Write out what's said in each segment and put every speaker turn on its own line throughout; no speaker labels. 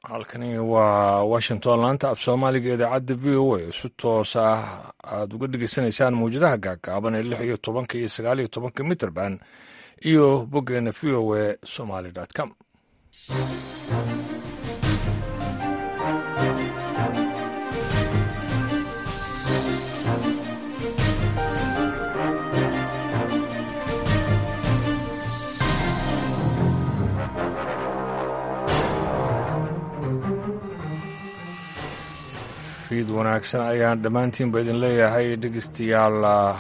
halkani waa washington laanta af soomaaliga idaacadda v o a si toos ah aada uga dhegeysanaysaan mawjadaha gaagaaban ee lix iyo tobanka iyo sagaal iyo tobanka mitrband iyo boggeena v o a somaly com fiid wanaagsan ayaan dhammaantiinba idin leeyahay dhegeystayaal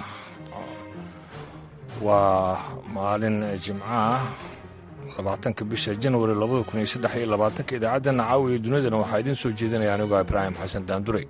waa maalin jimco ah labaatanka bisha janwari labada kun iyo saddex iyo labaatanka idaacaddanna caawiya dunidana waxaa idiin soo jeedinaya anigoo ibraahim xasan daanduray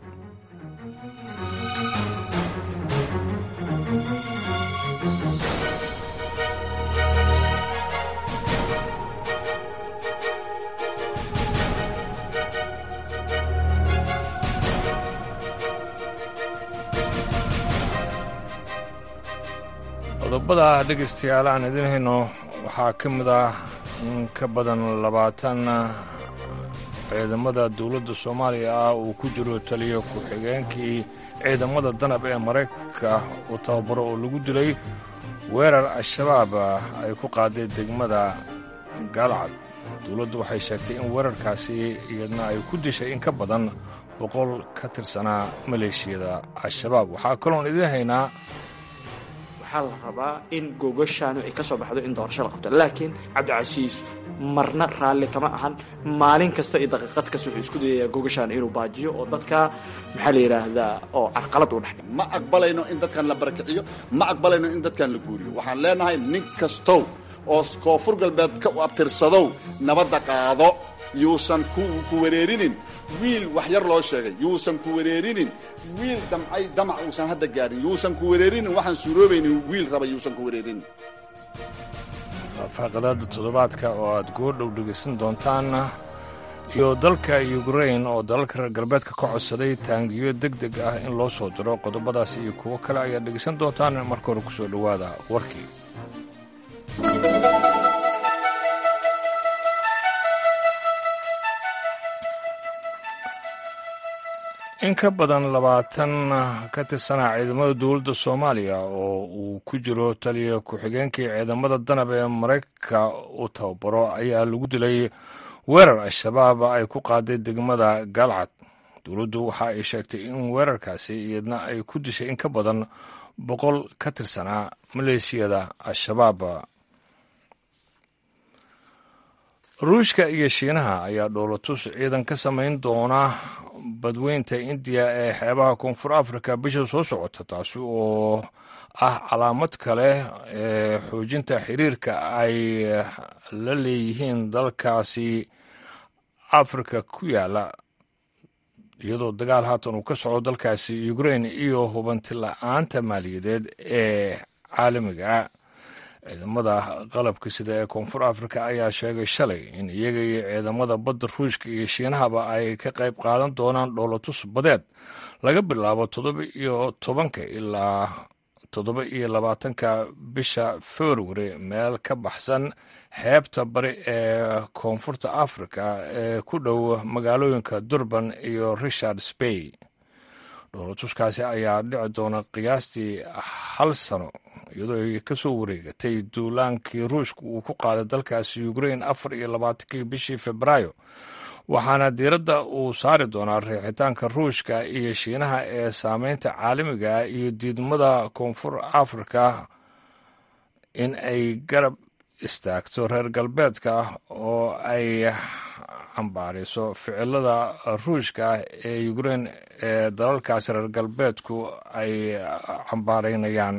qodobada dhegaystayaal aan idin hayno waxaa ka mid ah in ka badan labaatan ciidamada dowladda soomaaliya ah uu ku jiro taliyo ku-xigeenkii ciidamada danab ee maraykanka uu tababaro oo lagu dilay weerar al-shabaab ay ku qaaday degmada gaalcad dowladdu waxay sheegtay in weerarkaasi iyadna ay ku dishay in ka badan boqol ka tirsanaa maleeshiyada al-shabaab waxaa kaloon idiin haynaa
waxaa la rabaa in gogashaanu ay ka soo baxdo in doorasho la qabto laakiin cabdicasiis marna raalli kama ahan maalin kasta iyo daqiiqad kasta wuxuu isku dayayaa gogashaan inuu baajiyo oo dadka maxaa la yidhaahdaa oo carqalad u dhex
ma aqbalayno in dadkan la barakiciyo ma aqbalayno in dadkan la guuriyo waxaan leenahay nin kastow oo koonfur galbeed ka abtirsadow nabadda qaado yuusan ku wareerinin wiil wax yar loo sheegay yuusan ku wareerinin wiil damcay damac uusan hadda gaarin yuusan ku wareerinin waxaan suuroobaynin wiil raba yuusan ku wareerinin
faaqadaada toddobaadka oo aad goordhow dhegaysan doontaan iyo dalka yukrain oo dalalka reer galbeedka ka codsaday taangiyo deg deg ah in loo soo diro qodobadaas iyo kuwo kale ayaad dhegaysan doontaan marka hore ku soo dhowaada warkii in ka badan labaatan ka tirsanaa ciidamada dowladda soomaaliya oo uu ku jiro taliya ku-xigeenkii ciidamada danab ee maraykanka uu tababaro ayaa lagu dilay weerar al-shabaab ay ku qaaday degmada gaalcad dowladdu waxa ay sheegtay in weerarkaasi iyadna ay ku dishay in ka badan boqol ka tirsanaa maleeshiyada al-shabaab ruushka iyo shiinaha ayaa dhoolatus ciidan ka samayn doona badweynta indiya ee xeebaha koonfur africa bisha soo socota taasi oo ah calaamad kale ee xoojinta xiriirka ay la leeyihiin dalkaasi afrika ku yaala iyadoo dagaal haatan uu ka socdo dalkaasi ukrain iyo hubanti la-aanta maaliyadeed ee caalamiga ciidamada qalabka sida ee koonfur afrika ayaa sheegay shalay in iyaga iyo ciidamada badda ruushka iyo shiinahaba ay ka qayb qaadan doonaan dhoolatus badeed laga bilaabo toddoba iyo tobanka ilaa toddoba iyo labaatanka bisha februari meel ka baxsan xeebta bari ee koonfurta afrika ee ku dhow magaalooyinka durban iyo richard spay dhoolatuskaasi ayaa dhici doona qiyaastii hal sano iyadoo ay ka soo wareegatay duulaankii ruushka uu ku qaaday dalkaasi ukrain afar iyo labaatankii bishii febraayo waxaana diiradda uu saari doonaa riixitaanka ruushka iyo shiinaha ee saameynta caalamiga iyo diidmada koonfur afrika in ay garab istaagto reer galbeedka oo ay cambaariso ficilada ruushka ee ukrain ee dalalkaasi reer galbeedku ay cambaaraynayaan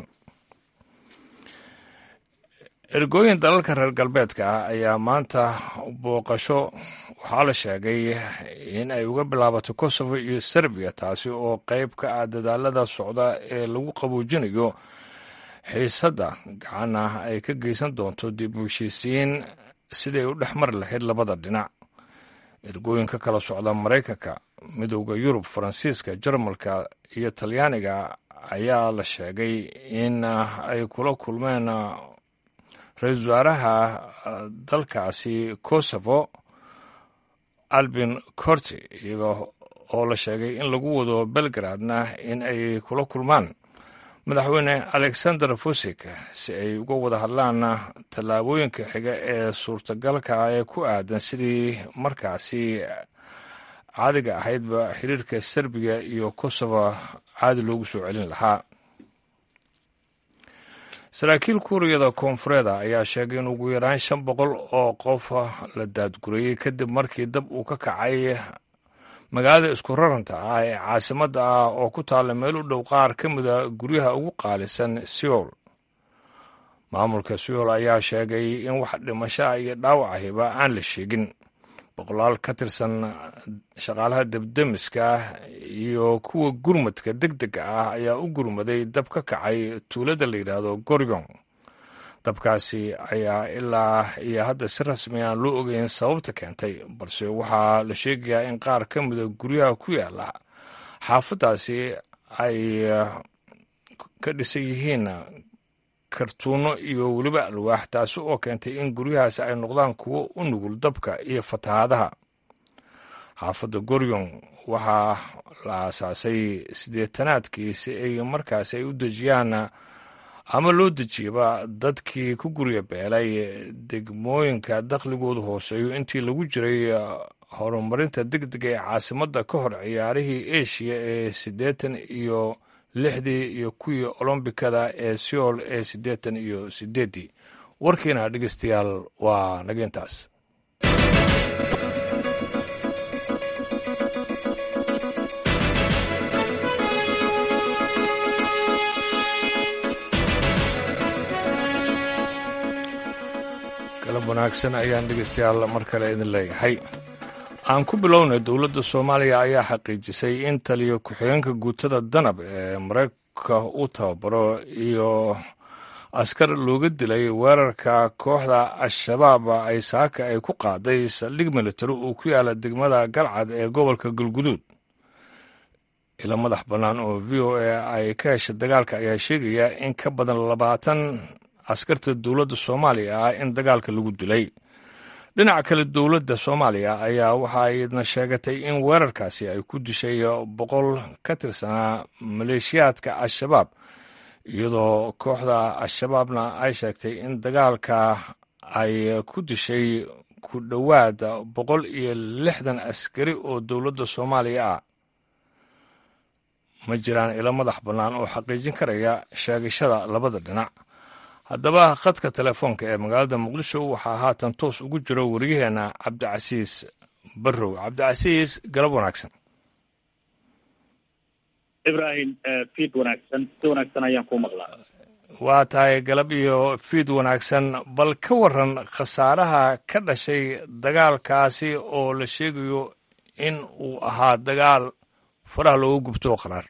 ergooyin dalalka reer galbeedka ah ayaa maanta booqasho waxaa la sheegay in ay uga bilaabato kosovo iyo serbiya taasi oo qayb ka ah dadaalada socda ee lagu qaboojinayo xiisadda gacan ah ay ka geysan doonto dib u heshiisiin siday u dhex mari lahayd labada dhinac ergooyin ka kala socda maraykanka midowda yurub faransiiska jarmalka iyo talyaaniga ayaa la sheegay in ay kula kulmeen ra-iisul wasaaraha dalkaasi kosovo albin corti iyaga oo la sheegay in lagu wado belgradna in ay kula kulmaan madaxweyne alexander fusik si ay uga wada hadlaan tallaabooyinka xiga ee suurtagalka ee ku aadan sidii markaasi caadiga ahaydba xiriirka serbiya iyo kosovo caadi loogu soo celin lahaa saraakiil kuuriyada koonfureeda ayaa sheegay in ugu yaraan shan boqol oo qof la daadgurayey kadib markii dab uu ka kacay magaalada isku raranta ah ee caasimadda ah oo ku taalla meel u dhow qaar ka mida guryaha ugu qaalisan seoul maamulka seoul ayaa sheegay in wax dhimashaa iyo dhaawacahiba aan la sheegin boqolaal ka tirsan shaqaalaha debdemiska iyo kuwa gurmadka deg dega ah ayaa u gurmaday dab ka kacay tuulada la yidhaahdo goryong dabkaasi ayaa ilaa iyo hadda si rasmi aan loo ogeyn sababta keentay balse waxaa la sheegayaa in qaar ka mida guryaha ku yaala xaafaddaasi ay ka dhisan yihiin kartuuno iyo weliba alwaax taasi oo keentay in guryahaasi ay noqdaan kuwo u nugul dabka iyo fatahaadaha xaafadda goryong waxaa la aasaasay siddeetanaadkii si ay markaasi ay u dejiyaan ama loo dejiyaba dadkii ku gurya beelay degmooyinka dakhligoodu hooseeyo intii lagu jiray horumarinta deg dega ee caasimadda ka hor ciyaarihii eshiya ee siddeetan iyo lixdii iyo kuwii olombikada ee seoul ee siddeetan iyo siddeeddii warkiina dhegeystayaal waa nageentaas galab wanaagsan ayaan dhegeystayaal mar kale idin leeyahay aan ku bilownay dowladda soomaaliya ayaa xaqiijisay in taliyo ku-xigeenka guutada danab ee maraykanka u tababaro iyo askar looga dilay weerarka kooxda al-shabaab ay saaka ay ku qaaday saldhig militari uu ku yaala degmada galcad ee gobolka galguduud ilo madax bannaan oo v o a ay ka heshay dagaalka ayaa sheegaya in ka badan labaatan askarta dowladda soomaaliya ah in dagaalka lagu dilay dhinaca kale dowladda soomaaliya ayaa waxa aydna sheegatay in weerarkaasi ay ku dishay boqol ka tirsanaa maleeshiyaadka al-shabaab iyadoo kooxda al-shabaabna ay sheegtay in dagaalka ay ku dishay ku dhowaad boqol iyo lixdan askari oo dowladda soomaaliya ah ma jiraan ilo madax bannaan oo xaqiijin karaya sheegashada labada dhinac haddaba khadka telefoonka ee magaalada muqdisho waxaa haatan toos ugu jiro wariyaheenna cabdicasiis barrow cabdicasiis galab wanaagsan
ibrahim fiid wanaagsan si wanaagsan ayaan kuu maqlaa
waa tahay galab iyo fiid wanaagsan bal ka waran khasaaraha ka dhashay dagaalkaasi oo la sheegayo in uu ahaa dagaal faraha looga gubto oo qaraar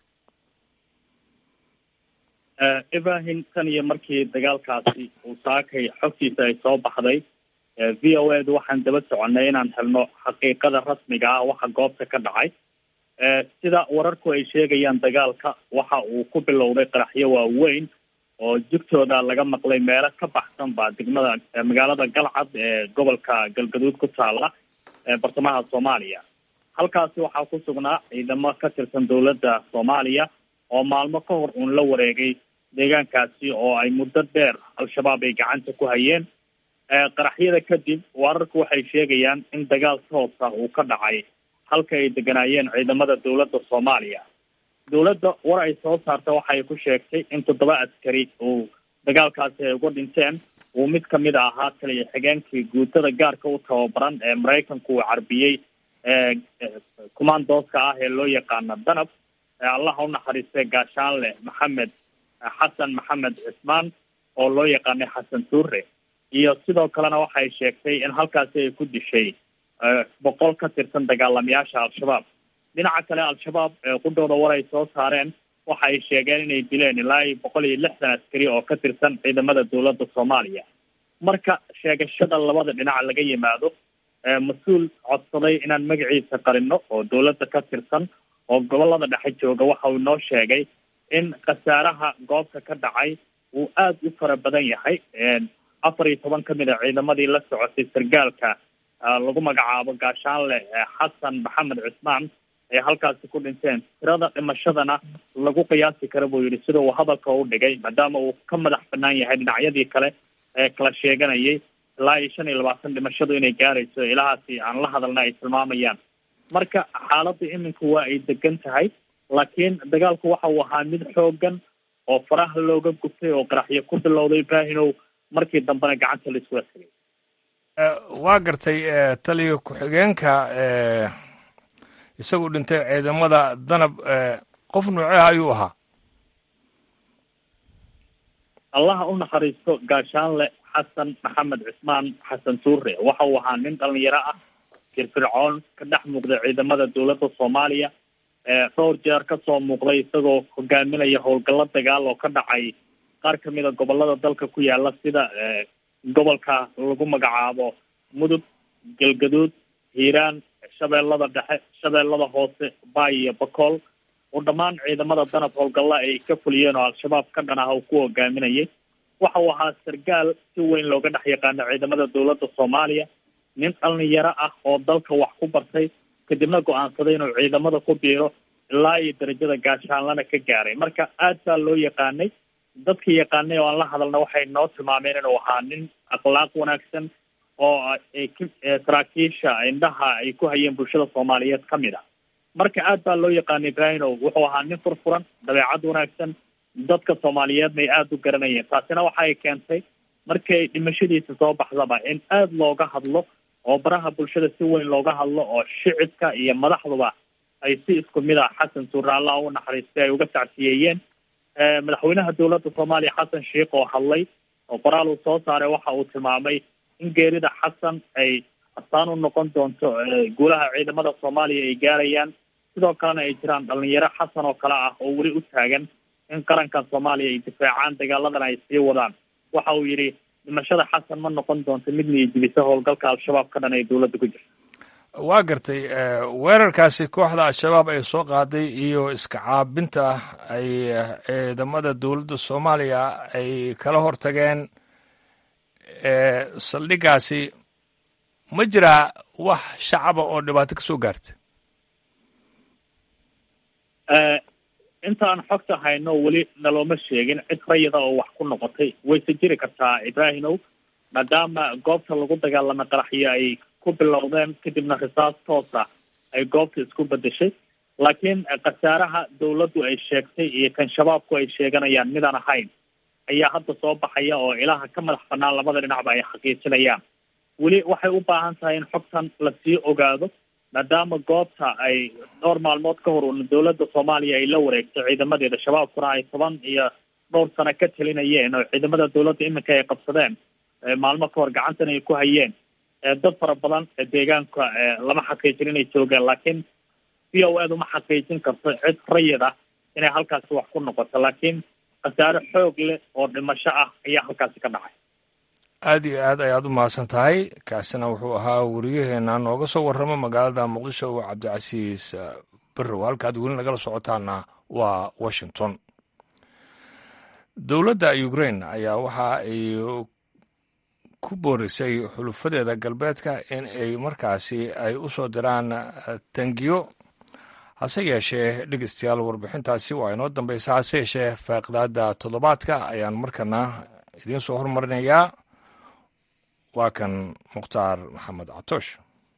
ibrahim tan iyo markii dagaalkaasi uu saakay xogtiisa ay soo baxday v o edu waxaan daba soconnay inaan helno xaqiiqada rasmiga ah waxa goobta ka dhacay sida wararku ay sheegayaan dagaalka waxa uu ku bilowday qaraxyo waaweyn oo jugtooda laga maqlay meelo ka baxsan ba degmada magaalada galcad ee gobolka galgaduud ku taala ee bartamaha soomaaliya halkaasi waxaa ku sugnaa ciidamo ka tirsan dowladda soomaaliya oo maalmo ka hor uun la wareegay deegaankaasi oo ay muddo dheer al-shabaab ay gacanta ku hayeen qaraxyada kadib wararku waxay sheegayaan in dagaal toos ah uu ka dhacay halka ay deganaayeen ciidamada dowladda soomaaliya dowladda war ay soo saarta waxay ku sheegtay in toddoba askari uu dagaalkaasi ay uga dhinteen uu mid kamid a ahaa taliya xigeenkii guutada gaarka u tababaran ee maraykanku uu carbiyey commandooska ah ee loo yaqaana danab allaha u naxariistay gaashaanle maxamed xasan maxamed cismaan oo loo yaqaanay xasan tuure iyo sidoo kalena waxay sheegtay in halkaasi ay ku dishay boqol ka tirsan dagaalamayaasha al-shabaab dhinaca kale al-shabaab qudhooda war ay soo saareen waxa ay sheegeen inay dileen ilaa iyo boqol iyo lixdan askari oo ka tirsan ciidamada dowladda soomaaliya marka sheegashada labada dhinac laga yimaado mas-uul codsaday inaan magaciisa qarino oo dowladda ka tirsan oo gobolada dhexe jooga waxa uu noo sheegay in khasaaraha goobta ka dhacay uu aada u fara badan yahay afar iyo toban kamid a ciidamadii la socotay sargaalka lagu magacaabo gaashaanle xasan maxamed cismaan ay halkaasi ku dhinteen tirada dhimashadana lagu qiyaasi kara buu yidhi sida uu hadalka u dhigay maadaama uu ka madax banaan yahay dhinacyadii kale ee kala sheeganayay ilaa iyo shan iyo labaatan dhimashadu inay gaarayso ilahaasi aan la hadalna ay tilmaamayaan marka xaaladda iminka waa ay degan tahay laakiin dagaalku waxa uu ahaa mid xoogan oo faraha looga gubtay oo qaraxyo ku bilowday ibraahimow markii dambena gacanta la iskula tegay
waa gartay taliga ku-xigeenka isagu dhintay ciidamada danab qof noocee ayuu ahaa
allaha u naxariisto gaashaanle xasan maxamed cismaan xasan suure waxa uu ahaa nin dhalinyaro ah firfircoon ka dhex muuqday ciidamada dowladda soomaaliya dhowr jeer kasoo muuqday isagoo hogaaminaya howlgallo dagaal oo ka dhacay qaar kamida gobolada dalka ku yaala sida gobolka lagu magacaabo mudug galgaduud hiiraan shabeellada dhexe shabeellada hoose baay iyo bakool oo dhammaan ciidamada danab howlgalla ay ka fuliyeen oo al-shabaab ka dhan ah uu ku hogaaminayay waxa uu ahaa sargaal si weyn looga dhex yaqaano ciidamada dowladda soomaaliya nin dhalinyaro ah oo dalka wax ku bartay kadibna go-aansaday inuu ciidamada ku biiro ilaa iyo darajada gaashaanlana ka gaaray marka aad baa loo yaqaanay dadkii yaqaanay oo aan la hadalna waxay noo tilmaameen inuu ahaa nin akhlaaq wanaagsan oo saraakiisha indhaha ay ku hayeen bulshada soomaaliyeed ka mid a marka aad baa loo yaqaanay ibraahimow wuxuu ahaa nin furfuran dabeecad wanaagsan dadka soomaaliyeedna ay aada u garanayeen taasina waxa ay keentay markay dhimashadiisa soo baxdaba in aada looga hadlo oo baraha bulshada si weyn looga hadlo oo shicibka iyo madaxduba ay si isku mid ah xasan suure allah u naxariistay ay uga tacsiyeeyeen madaxweynaha dowladda soomaaliya xasan sheikh oo hadlay oo qoraal uu soo saaray waxa uu tilmaamay in geerida xasan ay astaan u noqon doonto guulaha ciidamada soomaaliya ay gaarayaan sidoo kalena ay jiraan dhalinyaro xasan oo kale ah oo weli u taagan in qarankan soomaaliya ay difaacaan dagaaladan ay sii wadaan waxa uu yidhi dhimashada xasan ma noqon doonto mid niyajibisa howlgalka al-shabaab ka dhan ee dowladda ku jirta
waa gartay weerarkaasi kooxda al-shabaab ay soo qaaday iyo iska caabinta ay ciidamada dowladda soomaaliya ay kala hortageen saldhigaasi ma jiraa wax shacaba oo dhibaato ka soo gaarta
intaan xogta hayno weli nalooma sheegin cid rayida oo wax ku noqotay wayse jiri kartaa ibraahimow maadaama goobta lagu dagaalamay qaraxyo ay ku bilowdeen kadibna risaas toosa ay goobta isku bedeshay laakiin khasaaraha dowladdu ay sheegtay iyo kan shabaabku ay sheeganayaan midaan ahayn ayaa hadda soo baxaya oo ilaha ka madax banaan labada dhinacba ay xaqiijinayaan weli waxay u baahan tahay in xogtan lasii ogaado maadaama goobta ay dhowr maalmood ka hor un dowladda soomaaliya ay la wareegtay ciidamadeeda shabaabkuna ay toban iyo dhowr sano ka talinayeen oo ciidamada dowladda iminka ay qabsadeen maalmo ka hor gacantan ay ku hayeen dad fara badan deegaanka lama xaqiijin inay joogeen laakiin v o ed uma xaqiijin karto cid rayid ah inay halkaasi wax ku noqoto laakiin khasaare xoog leh oo dhimasho ah ayaa halkaasi ka dhacay
aada iyo aad ayaad u mahadsan tahay kaasina wuxuu ahaa wariyaheena nooga soo warramo magaalada muqdisho cabdicasiis berrow halkaad weli nagala socotaana waa washington dowladda ukrain ayaa waxa ay ku boorisay xulufadeeda galbeedka in ay markaasi ay u soo diraan tangiyo hase yeeshee dhegeystayaal warbixintaasi waa inoo dambaysa hase yeeshee faaqidaada toddobaadka ayaan markana idiin soo hormarinayaa waa kan mukhtaar maxamed catoosh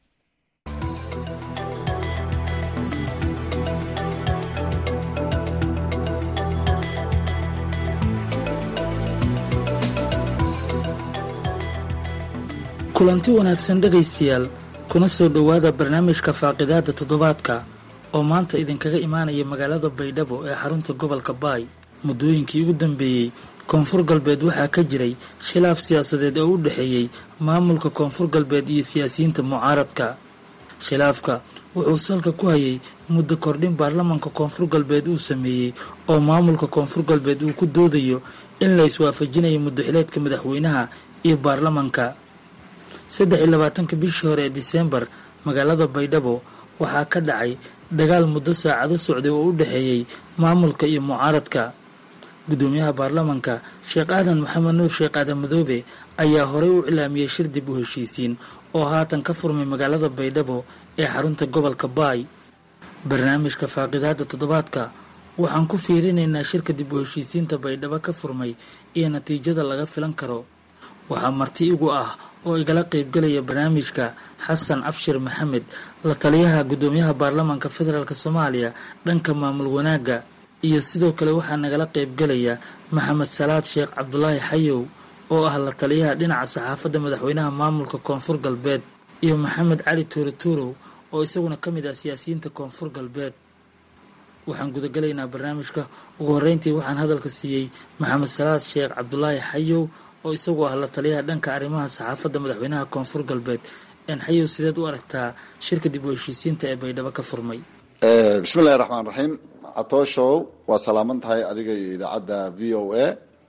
kulanti wanaagsan dhegaystayaal kuna soo dhowaada barnaamijka faaqidaada toddobaadka oo maanta idinkaga imaanaya magaalada baydhabo ee xarunta gobolka baay muddooyinkii ugu dambeeyey koonfur galbeed waxaa ka jiray khilaaf siyaasadeed oo u dhexeeyey maamulka koonfur galbeed iyo siyaasiyiinta mucaaradka khilaafka wuxuu salka ku hayay muddo kordhin baarlamaanka koonfur galbeed uu sameeyey oo maamulka koonfur galbeed uu ku doodayo in la iswaafajinayo muddoxileedka madaxweynaha iyo baarlamaanka saddex iyo labaatanka bishii hore ee diseembar magaalada baydhabo waxaa ka dhacay dagaal muddo saacado socday oo u dhexeeyey maamulka iyo mucaaradka guddoomiyaha baarlamanka sheekh aadan maxamed nuur sheekh aadan madoobe ayaa horey u cilaamiyey shir dib u heshiisiin oo haatan ka furmay magaalada baydhabo ee xarunta gobolka baay barnaamijka faaqidaada toddobaadka waxaan ku fiirinaynaa shirka dib u heshiisiinta baydhabo ka furmay iyo natiijada laga filan karo waxaa marti igu ah oo igala qaybgalaya barnaamijka xasan abshir maxamed la taliyaha guddoomiyaha baarlamanka federaalk soomaaliya dhanka maamul wanaagga iyo sidoo kale waxaa nagala qaybgalaya maxamed salaad sheekh cabdulaahi xayow oo ah la taliyaha dhinaca saxaafadda madaxweynaha maamulka koonfur galbeed iyo maxamed cali tuuro tuurow oo isaguna ka mid ah siyaasiyiinta koonfur galbeed waxaan gudagalaynaa barnaamijka ugu horreyntii waxaan hadalka siiyey maxamed salaad sheekh cabdulaahi xayow oo isagu ah la taliyaha dhanka arrimaha saxaafadda madaxweynaha koonfur galbeed n xayow sideed u aragtaa shirka dib u heshiisiinta ee baydhabo ka furmay
bismi illahi raxmaan raxiim catooshow waa salaaman tahay adiga iyo idaacadda v o a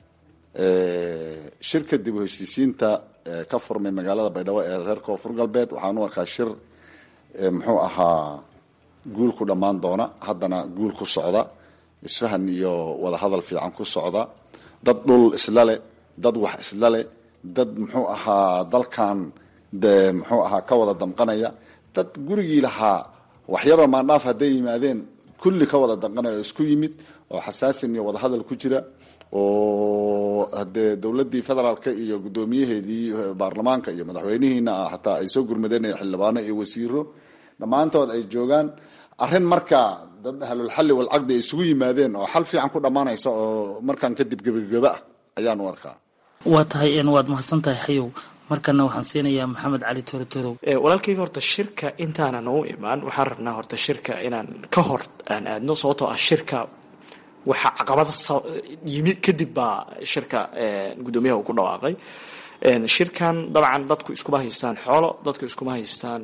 shirka dib u heshiisiinta ka furmay magaalada baydhabo ee reer koonfur galbeed waxaan u arkaa shir muxuu ahaa guul ku dhammaan doona haddana guul ku socda isfahan iyo wadahadal fiican ku socda dad dhul isla leh dad wax isla leh dad muxuu ahaa dalkan de muxuu ahaa ka wada damqanaya dad gurigii lahaa waxyaba maandhaaf hadday yimaadeen kulli ka wada damqanaya oo isku yimid oo xasaasin iyo wadahadal ku jira oo hadee dowladii federaalka iyo guddoomiyaheedii baarlamaanka iyo madaxweynihiina hataa ay soo gurmadeen xildhibaano iyo wasiiro dhammaantood ay joogaan arrin markaa dad ahlulxalli walcaqdi ay isugu yimaadeen oo xal fiican ku dhammaanaysa oo markaan kadib gebageba ah ayaan u arkaa
waa tahay n waad mahadsan tahay xayow markana waxaan siinayaa maxamed cali torotorow
walaalkayga horta shirka intaanan u imaan waxaan rabnaa horta shirka inaan ka hor aan aadno sababtoo ah shirka waxaa caqabada yimi kadib baa shirka guddoomiyaha uu ku dhawaaqay shirkan dabcan dadku iskuma haystaan xoolo dadku iskuma haystaan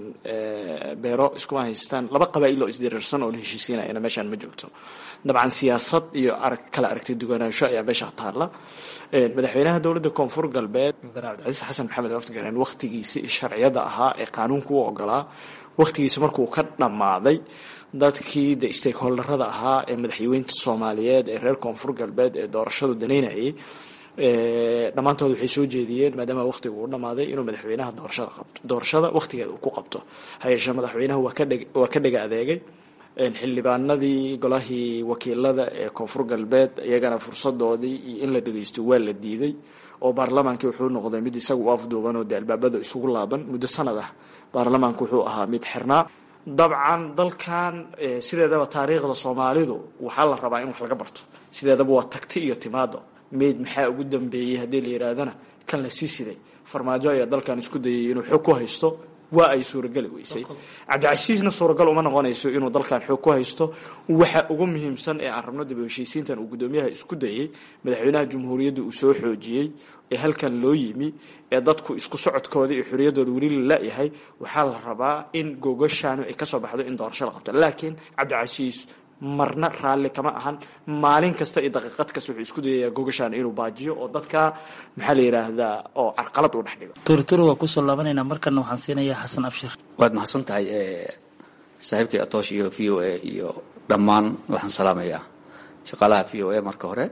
beero iskuma haystaan laba qabaa'il oo isdiriirsan oo la heshiisiinayana meeshaan ma joogto dabcan siyaasad iyo arag kala aragti duwanaansho ayaa meesha taalla madaxweynaha dowladda koonfur galbeed mudane cabdicasiis xasan maxamed laftigaran wakhtigiisi sharciyada ahaa ee qaanuunka u ogolaa wakhtigiisi markuu ka dhammaaday dadkii de stakeholderada ahaa ee madaxweynta soomaaliyeed ee reer koonfur galbeed ee doorashadu danaynayay dhammaantood waxay soo jeediyeen maadaama wakhtiga uu dhammaaday inuu madaxweynaha doorashada qabto doorashada wakhtigeeda uu ku qabto hayeeshee madaxweynaha waa kadheg waa ka dhega adeegay xildhibaanadii golahii wakiilada ee koonfur galbeed iyagana fursadoodii iyo in la dhageysto waa la diiday oo baarlamaankii wuxuu noqday mid isaga u afduuban oo de albaabada isugu laaban muddo sanad ah baarlamaanku wuxuu ahaa mid xirnaa dabcan dalkan sideedaba taariikhda soomaalidu waxaa la rabaa in wax laga barto sideedaba waa tagti iyo timaado mayd maxaa ugu dambeeyey haddii la yidhaahdana kan la sii siday farmaajo ayaa dalkan isku dayay inuu xog ku haysto waa ay suurageli weysay cabdicasiisna suuragal uma noqonayso inuu dalkan xoog ku haysto waxa ugu muhiimsan ee aan rabno dib u heshiisiintan uu guddoomiyaha isku dayay madaxweynaha jamhuuriyadda uu soo xoojiyey ee halkan loo yimi ee dadku isku socodkooda iyo xorriyaddooda weli la la-yahay waxaa la rabaa in gogashaanu ay kasoo baxdo in doorasho la qabto laakiin cabdicasiis marna raalli kama ahan maalin kasta iyo daqiiqad kasta wuxuu isku dayayaa gogashaan inuu baajiyo oo dadka maxaa la yidhaahdaa oo carqalad u dhex dhigo
torotoro waa kusoo laabanaynaa markana waxaan siinayaa xasan abshir
waad mahadsan tahay saaxiibkii atoosh iyo v o a iyo dhammaan waxaan salaamayaa shaqaalaha v o a marka hore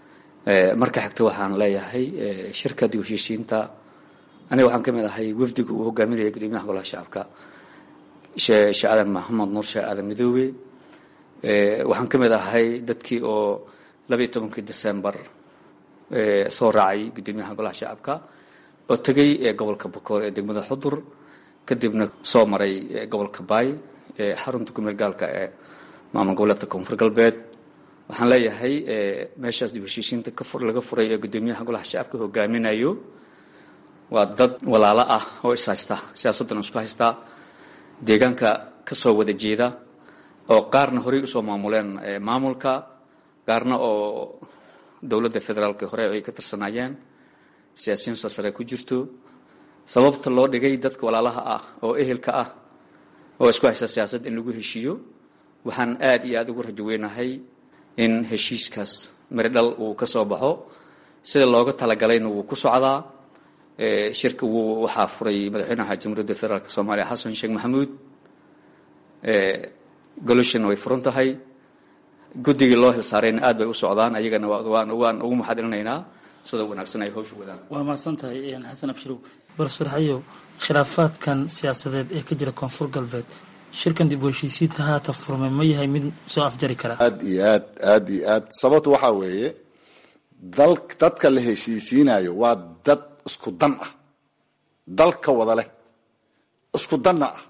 marka xigta waxaan leeyahay shirka dib heshiisiinta aniga waxaan ka mid ahay wafdiga uu hogaaminaya gudoomiyaha golaha shacabka shee aadan maxamed nuur shee aadan midoobe waxaan ka mid ahay dadkii oo labaiyo tobankii december soo raacay guddoomiyaha golaha shacabka oo tegay gobolka bokool ee degmada xudur kadibna soo maray gobolka baay ee xarunta kumeel gaalka ee maamul goboleedka koonfur galbeed waxaan leeyahay meeshaas dib heshiisiinta laga furay ee guddoomiyaha golaha shacabka hogaaminayo waa dad walaalo ah oo is haysta siyaasaddan isku haystaa deegaanka kasoo wada jeeda oo qaarna horey usoo maamuleen maamulka qaarna oo dowladda federaalka hore ay ka tirsanaayeen siyaasiyiin sarsare ku jirto sababta loo dhigay dadka walaalaha ah oo ehelka ah oo isku haysta siyaasad in lagu heshiiyo waxaan aad iyo aada ugu rajo weynahay in heshiiskaas miridhal uu ka soo baxo sida looga talagalayna wuu ku socdaa shirka wuu waxaa furay madaxweynaha jamhuuriyadda federaalk soomaaliya xasan sheekh maxamuud goloshan way furan tahay guddigii loo hilsaarayna aad bay u socdaan ayagana waan waan ugu maxadilinaynaa sida wanaagsan ay hawsha wadaan
waa mahadsan tahay xasan abshirow barofesor xayow khilaafaadkan siyaasadeed ee ka jira koonfur galbeed shirkan dib u heshiisiinta haata furmay ma yahay mid soo afjari kara
aad iyo aad aad iyo aad sababtu waxaa weeye dal dadka la heshiisiinayo waa dad isku dan ah dalka wada leh isku danna ah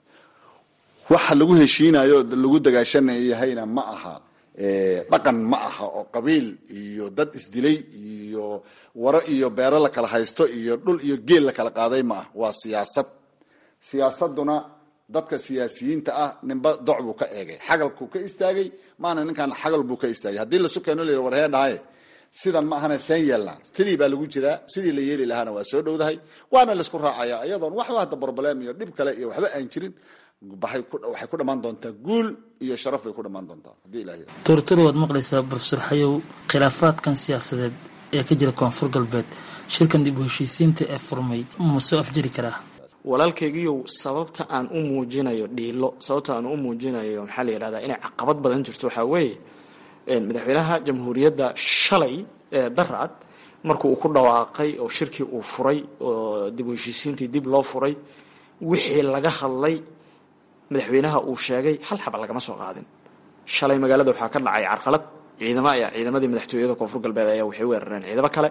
waxa lagu heshiinayo lagu dagaashanayahayna ma aha dhaqan ma aha oo qabiil iyo dad isdilay iyo waro iyo beero la kala haysto iyo dhul iyo geel la kala qaaday ma ah waa siyaasad siyaasaduna dadka siyaasiyiinta ah ninba doc buu ka eegay xagalkuu ka istaagay maana ninkan xagal buu ka istaagay haddii lasu keeno la yidhi war hee dhahaye sidan ma ahana seen yeelnaa sidii baa lagu jiraa sidii la yeeli lahaana waa soo dhowdahay waana laisku raacaya iyadoon waxba hadda broblem iyo dhib kale iyo waxba aan jirin waxay ku dhammaan doontaa guul iyo sharaf bay ku dhammaan doontaa haddii ilaah yidhahdo
tortoro waad maqlaysaa profesor xayow khilaafaadkan siyaasadeed ee ka jira koonfur galbeed shirkan dib u heshiisiinta ee furmay ma soo afjari karaa
walaalkaygiiyow sababta aan u muujinayo dhiilo sababta aan u muujinayo maxaa la yidhahdaa inay caqabad badan jirto waxaa weeye madaxweynaha jamhuuriyadda shalay ee darcad markuu uu ku dhawaaqay oo shirkii uu furay oo dib u heshiisiintii dib loo furay wixii laga hadlay madaxweynaha uu sheegay hal xaba lagama soo qaadin shalay magaalada waxaa ka dhacay carqalad ciidamo ayaa ciidamadii madaxtooyada koonfur galbeed ayaa waxay weerareen ciidamo kale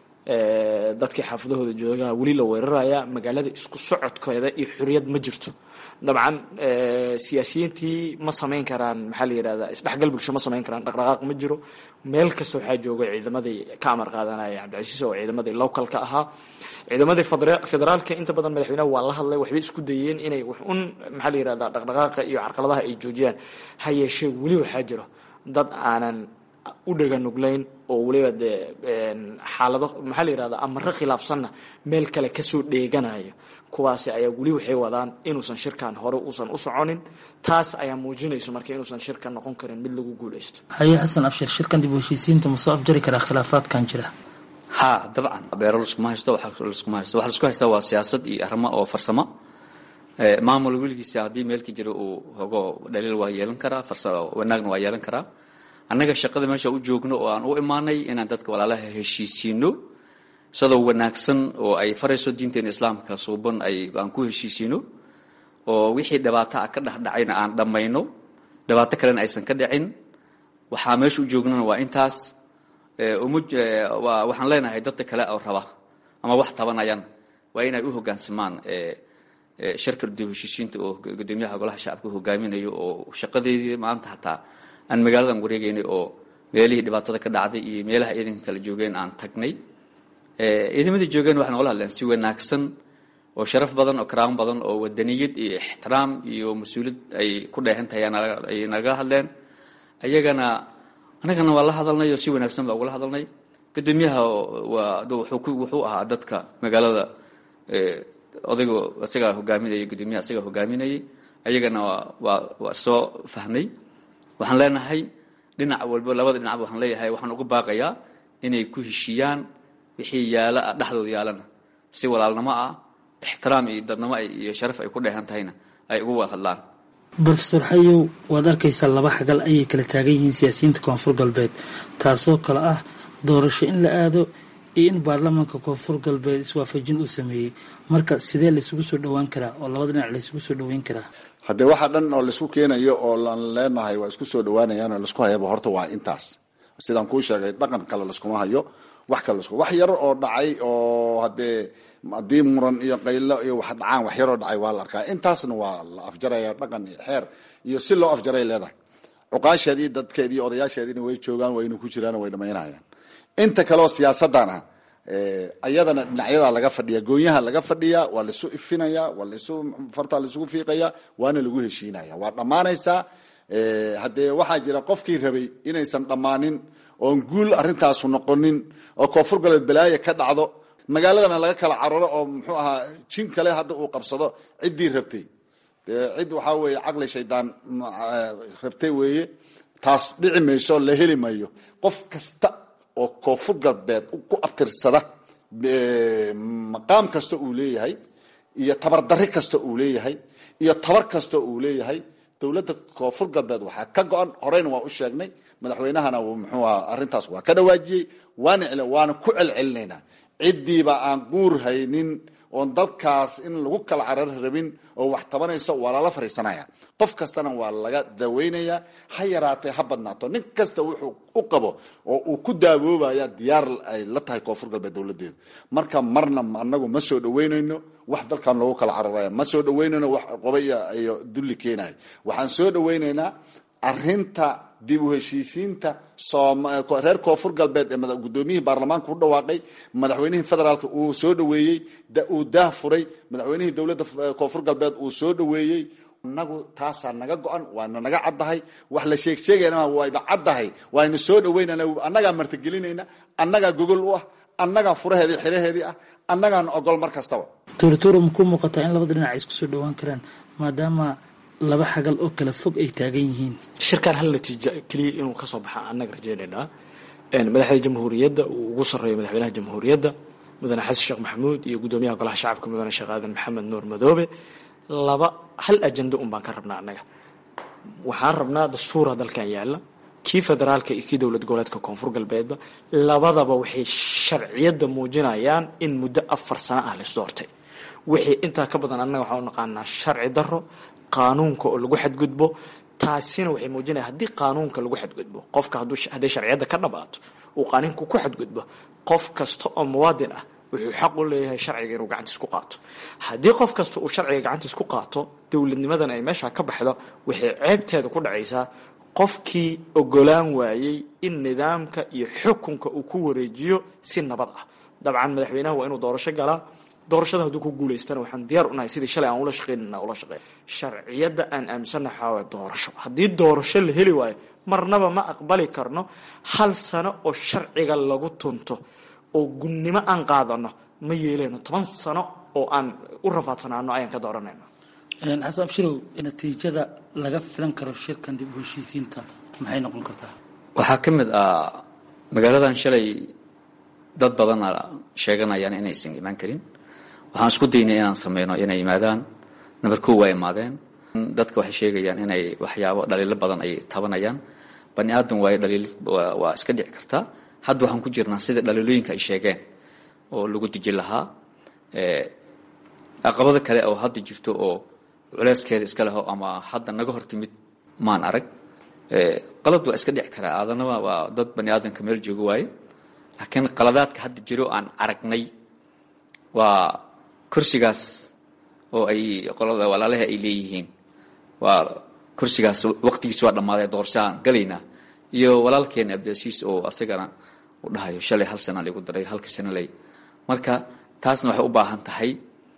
dadkii xaafadahooda joogaa weli la weeraraya magaalada isku socodkeeda iyo xoriyad ma jirto dabcan siyaasiyiintii ma samayn karaan maxaa la yidhahdaa isdhexgal bulsho ma samayn karaan dhaqdhaqaaq ma jiro meel kasta waxaa jooga ciidamadii ka amar qaadanaya cabdicasiis oo ciidamadii localka ahaa ciidamadii federaalka inta badan madaxweynaha waa la hadlay waxbay isku dayeen inay wax un maxaa la yidhahdaa dhaqdhaqaaqa iyo carqaladaha ay joojiyaan ha yeeshee weli waxaa jiro dad aanan u dhaga nuglayn oo weliba dee xaalado maxaa la yidhahdaa amaro khilaafsanna meel kale kasoo dheeganaya kuwaasi ayaa weli waxay wadaan inuusan shirkan hore uusan u soconin taas ayaa muujinayso marka inuusan shirkan noqon karin mid lagu guuleysto
haye xasan abshir shirkan dib u heshiisiinta ma soo afjari karaa khilaafaadkan jira
ha dabcan beero laskuma haysto wax laskuma haysto waxa laisku haystaa waa siyaasad iyo arrimo oo farsamo maamul weligiisa haddii meelka jira uu hogo dhaliil waa yeelan karaa farsamo wanaagna waa yeelan karaa annaga shaqada meesha u joogno oo aan u imaanay inaan dadka walaalaha heshiisiino sidoo wanaagsan oo ay farayso diinteena islaamka suuban ay aan ku heshiisiino oo wixii dhibaato ah ka dhexdhacayna aan dhammayno dhibaato kalena aysan ka dhicin waxaa meesha u joognana waa intaas waxaan leenahay dadka kale oo raba ama wax tabanayaan waa inay u hogaansamaan shirka dib heshiisiinta oo gudoomiyaha golaha shacabka hogaaminayo oo shaqadeedii maanta hataa aan magaaladan wareegaynay oo meelihii dhibaatada ka dhacday iyo meelaha ciidanka kala joogeen aan tagnay ciidamadii joogeen waxay nogala hadleen si wanaagsan oo sharaf badan oo karaamo badan oo wadaniyad iyo ixtiraam iyo mas-uuliyad ay ku dheehan tahay ay nagala hadleen ayagana annagana waa la hadalnay oo si wanaagsan baa ugala hadalnay gudoomiyaha waa wuxuu ahaa dadka magaalada odaygo isagaa hogaaminayay gudoomiyaha isagaa hogaaminayay ayagana waa waa soo fahnay waxaan leenahay dhinac walba labada dhinacba waxaan leeyahay waxaan uga baaqayaa inay ku heshiiyaan wixii yaala dhexdooda yaalana si walaalnimo ah ixtiraam iyo dadnimo iyo sharaf ay ku dheehan tahayna ay uga wada hadlaan
brofesor xayow waad arkaysaa laba xagal ayay kala taagan yihiin siyaasiyiinta koonfur galbeed taasoo kale ah doorasho in la aado iyo in baarlamaanka koonfur galbeed iswaafajin uu sameeyey marka sidee laysugu soo dhowaan karaa oo labada dhinac laysugu soo dhoweyn karaa
haddee waxa dhan oo laisku keenayo oo laan leenahay waa isku soo dhawaanayaan oo laisku hayaba horta waa intaas sidaan kuu sheegay dhaqan kale laskuma hayo wax kale lasku wax yar oo dhacay oo haddee haddii muran iyo qaylo iyo wax dhacaan wax yaroo dhacay waa la arkaa intaasna waa la afjaraya dhaqan iyo xeer iyo si loo afjaray leedahay cuqaasheedii dadkeedii odayaasheediina way joogaan wayna ku jiraan way dhamaynayaan inta kaleoo siyaasadan ah ayadana dhinacyadaa laga fadhiya goonyaha laga fadhiya waa laisu ifinaya waa laisu fartaa laisugu fiiqaya waana lagu heshiinaya waa dhammaanaysaa haddee waxaa jira qofkii rabay inaysan dhammaanin oon guul arrintaasu noqonin oo koonfur galbeed balaaya ka dhacdo magaaladana laga kala cararo oo muxuu ahaa jin kale hadda uu qabsado ciddii rabtay dee cid waxaa weeye caqli shaydaan rabtay weeye taas dhici mayso la heli mayo qof kasta oo koonfur galbeed ku abtirsada maqaam kasta uu leeyahay iyo tabardarri kasta uu leeyahay iyo tabar kasta uu leeyahay dowladda koonfur galbeed waxaa ka go-an horeyna waa u sheegnay madaxweynahana muxuu aha arrintaas waa ka dhawaajiyey waana waana ku celcelinaynaa ciddiiba aan guur haynin oon dalkaas in lagu kala carar rabin oo wax tabanayso waa lala fariisanaya qof kastana waa laga daweynayaa ha yaraatee ha badnaato nin kasta wuxuu u qabo oo uu ku daawoobaya diyaar ay la tahay koonfur galbeed dowladeedu marka marna anagu ma soo dhaweynayno wax dalkan loogu kala cararaya ma soo dhaweynayno wax qoba iyo dulli keenayo waxaan soo dhaweynaynaa arinta dib u heshiisiinta reer koonfur galbeed ee gudoomiyihii baarlamaanka u dhawaaqay madaxweynihii federaalka uu soo dhaweeyey uu daah furay madaxweynihii dowladda koonfur galbeed uu soo dhaweeyey inagu taasaa naga go-an waana naga caddahay wax la sheeg sheegayna wayba caddahay waaynu soo dhaweynana annagaa martigelinayna annagaa gogol u ah annagaa furaheedii xiraheedii ah annagaan ogol mar kastaba
tuurituura makuu muuqataa in labada dhinac ay isku soo dhawaan karaan maadaama laba xagal oo kala fog ay taagan yihiin
shirkan hal natiija keliya inuu kasoo baxa annaga rajaynaynaa madaxda jamhuuriyadda uu ugu sarreeyo madaxweynaha jamhuuriyadda mudane xasan sheekh maxamuud iyo guddoomiyaha golaha shacabka mudane sheekh aadan maxamed nuur madoobe laba hal ajando un baan ka rabnaa annaga waxaan rabnaa dastuura dalkan yaalla kii federaalka iyo kii dowlad goboleedka koonfur galbeedba labadaba waxay sharciyadda muujinayaan in muddo afar sano ah las doortay wixii intaa ka badan annaga waxaan u naqaanaa sharci darro qaanuunka oo lagu xadgudbo taasina waxay muujinaya haddii qaanuunka lagu xadgudbo qofka hadday sharciyadda ka dhabaato uu qaanuunka ku xadgudbo qof kasta oo muwaadin ah wuxuu xaq u leeyahay sharciga inuu gacantiis ku qaato haddii qof kasta uu sharciga gacantiis ku qaato dowladnimadan ay meesha ka baxdo waxay ceebteeda ku dhacaysaa qofkii ogolaan waayey in nidaamka iyo xukunka uu ku wareejiyo si nabad ah dabcan madaxweynaha waa inuu doorasho galaa doorashada hadduu ku guulaystana waxaan diyaar unahay sidii shalay aan ula shaqeynana ula shaqeyn sharciyadda aan aaminsanna waxaa waaya doorasho haddii doorasho la heli waayo marnaba ma aqbali karno hal sano oo sharciga lagu tunto oo gunnimo aan qaadano ma yeeleyno toban sano oo aan u rafaadsanaano ayaan ka dooranayno
xasan abshirow natiijada laga filan karo shirkan dib u heshiisiinta maxay noqon kartaa
waxaa ka mid ah magaaladan shalay dad badana sheeganayaan inaysan imaan karin waxaan isku daynay inaan sameyno inay yimaadaan namber kow waa imaadeen dadka waxay sheegayaan inay waxyaabo dhaliilo badan ay tabanayaan bani aadan waayo dhaliil waa iska dhici kartaa hadda waxaan ku jirnaa sida dhaliilooyinka ay sheegeen oo lagu deji lahaa caqabado kale oo hadda jirto oo culeyskeeda iska leho ama hadda naga hortimid maan arag qalad waa iska dhici karaa aadanaba waa dad bani aadanka meel joogo waaye laakiin qaladaadka hadda jiro aan aragnay waa kursigaas oo ay qolada walaalaha ay leeyihiin waa kursigaas waqtigiis waa dhammaaday doorashaan galaynaa iyo walaalkeena abdiasiis oo asagana u dhahayo shalay hal sana lagu daray halka sana lay marka taasna waxay u baahan tahay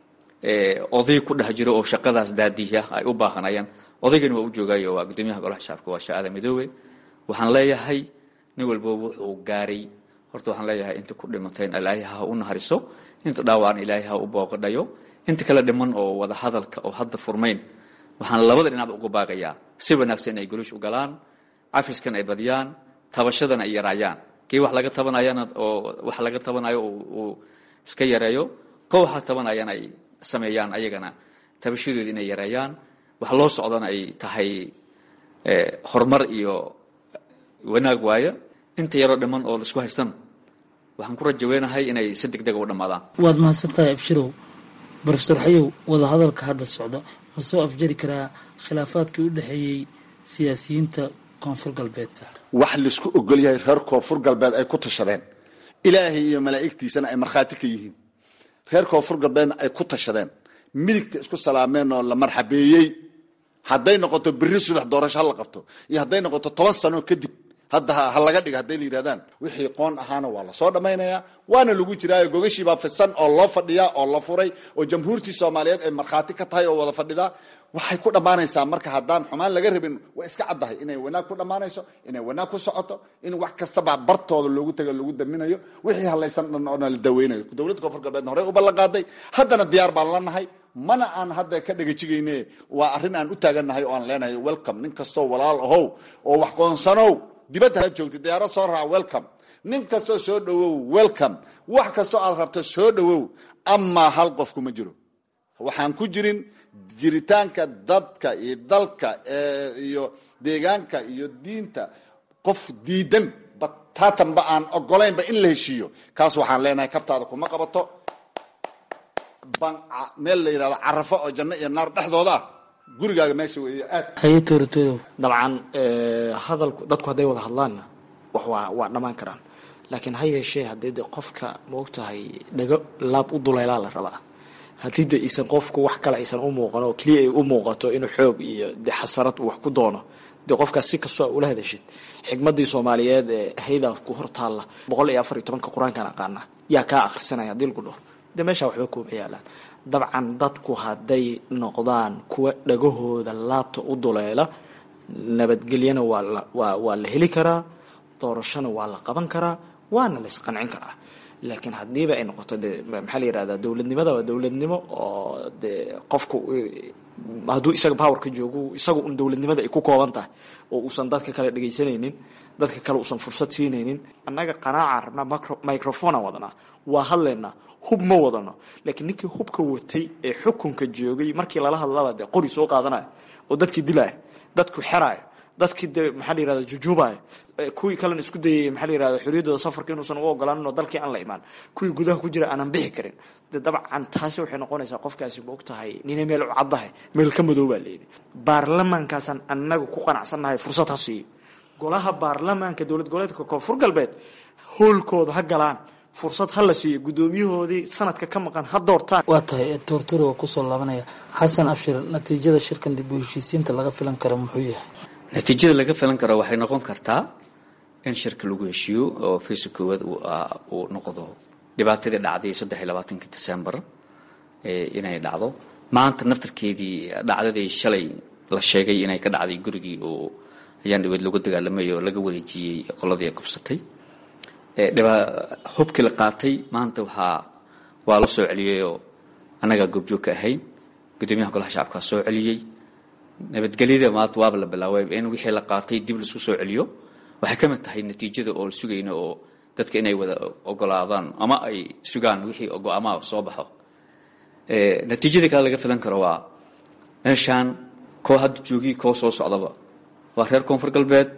oday ku dhex jiro oo shaqadaas daadiya ay u baahanayaan odaygani waa u joogayo waa guddoomiyaha golaha shacabka waa shaaada midoobe waxaan leeyahay nin walba wuxuu gaaray horta waxaan leeyahay inta ku dhimateen ilaahay ha u nahariso inta dhaawacna ilaahay ha u booqadhayo inta kale dhiman oo wada hadalka oo hadda furmayn waxaan labada dhinacba uga baagayaa si wanaagsan inay golush u galaan cafiskan ay badiyaan tabashadana ay yaraayaan kii wax laga tabanayana oo wax laga tabanayo uu iska yareeyo ko waxa tabanayana ay sameeyaan ayagana tabashadooda inay yareeyaan wax loo socdana ay tahay horumar iyo wanaag waayo inta yaroo dhiman oo laisku haysan waxaan ku rajaweynahay inay si deg dega u dhammaadaan
waad mahadsan tahay abshirow brofesor xayow wadahadalka hadda socda ma soo afjari karaa khilaafaadkii u dhexeeyey siyaasiyiinta koonfur galbeed
wax laisku ogol yahay reer koonfur galbeed ay ku tashadeen ilaahay iyo malaa'igtiisana ay markhaati ka yihiin reer koonfur galbeedna ay ku tashadeen midigta isku salaameen oo la marxabeeyey hadday noqoto berri subax doorasho ha la qabto iyo hadday noqoto toban sano kadib hadda ha laga dhiga hadday la yidhahdaan wixii qoon ahaana waa lasoo dhammaynayaa waana lagu jiraayo gogashiibaa fisan oo loo fadhiyaa oo la furay oo jamhuurtii soomaaliyeed ay markhaati ka tahay oo wada fadhidaa waxay ku dhammaanaysaa marka haddaan xumaan laga rabin waa iska caddahay inay wanaag ku dhammaanayso inay wanaag ku socoto in wax kastaba bartooda loogu tago lagu daminayo wixii halaysan dhan oona la daweynayo dowladda koonfur galbeedna horey u ballan qaaday haddana diyaar baan la nahay mana aan hadda ka dhegajigayne waa arrin aan u taagannahay oo aan leenahay welcome nin kastoo walaal ahow oo wax qoonsanow dibadda ha joogtay diyaarad soo raac welcome nin kastoo soo dhawow welcome wax kastoo aad rabto soo dhawow amaa hal qof kuma jiro waxaan ku jirin jiritaanka dadka iyo dalka iyo deegaanka iyo diinta qof diidan bataatanba aan ogolaynba in la heshiiyo kaas waxaan leenahay kabtaada kuma qabato meel la yidhahdo carafo oo janno iyo naar dhexdooda ah gurigaaga meesha weeye aad
haye tooratodow
dabcan hadalku dadku hadday wada hadlaanna wax waa waa dhammaan karaan laakiin ha yeeshee haddii de qofka maogtahay dhago laab u duleylaa la rabaa haddii de aysan qofku wax kale aysan u muuqan oo keliya ay u muuqato inuu xoog iyo de xasarad uu wax ku doono dee qofkaas si kastoo ula hadashid xikmadii soomaaliyeed ee haydaa ku hortaalla boqol iyo afar iyo tobanka qur-aankaan aqaana yaa kaa akhrisanaya haddii lagu dhaho de meeshaa waxba kuuma yaalaan dabcan dadku hadday noqdaan kuwa dhagahooda laabta u duleela nabadgelyana waa la waa waa la heli karaa doorashona waa la qaban karaa waana la isqancin karaa laakiin haddiiba ay noqoto de maxaa la yihahdaa dowladnimada waa dowladnimo oo de qofku hadduu isaga powerka joogo isaga un dowladnimada ay ku kooban tahay oo uusan dadka kale dhegaysanaynin dadka kale uusan fursad siinaynin annaga qanaaca rabnaa microphonea wadanaa waa hadlaynaa hub ma wadano laakiin ninkii hubka watay ee xukunka joogay markii lala hadlaba dee qori soo qaadanaya oo dadkii dilaya dadku xeraya dadkii de maxaa la yirahda jujuubaya kuwii kalena isku dayay maxaa la yirahda xorriyaddooda safarka inuusan uga ogolaanin oo dalkii aan la imaan kuwii gudaha ku jira aanan bixi karin de dabcan taasi waxay noqonaysaa qofkaasi ma og tahay nina meel u caddahay meel ka madow baa layidhi baarlamaankaasaan annaga ku qanacsannahay fursad ha siiyo golaha baarlamaanka dowlad goboleedka koonfur galbeed hoolkooda ha galaan fursad ha la siiyo guddoomiyahoodii sanadka ka maqan ha doortaan
waa tahay toortore waa kusoo laabanaya xasan abshir natiijada shirkan dib u heshiisiinta laga filan karo muxuu yahay
natiijada laga filan karo waxay noqon kartaa in shirka lagu heshiiyo oo faysa koowaad uu noqdo dhibaatadii dhacday saddex iyo labaatanki december inay dhacdo maanta naftarkeedii dhacdadii shalay la sheegay inay ka dhacday gurigii oo ayaan dhaweed lagu dagaalamay oo laga wareejiyey qoladii qabsatay hubkii la qaatay maanta waxaa waa la soo celiyeyoo annagaa goobjoog ka ahayn guddoomiyaha golaha shacabkaa soo celiyey nabadgelyada maanta waaba la bilaabay in wixii la qaatay dib laisku soo celiyo waxay ka mid tahay natiijada oo la sugayna oo dadka inay wada ogolaadaan ama ay sugaan wixii go-aamaha soo baxo natiijada kale laga filan karo waa meeshaan koo hadda joogii koo soo socdaba waa reer koonfur galbeed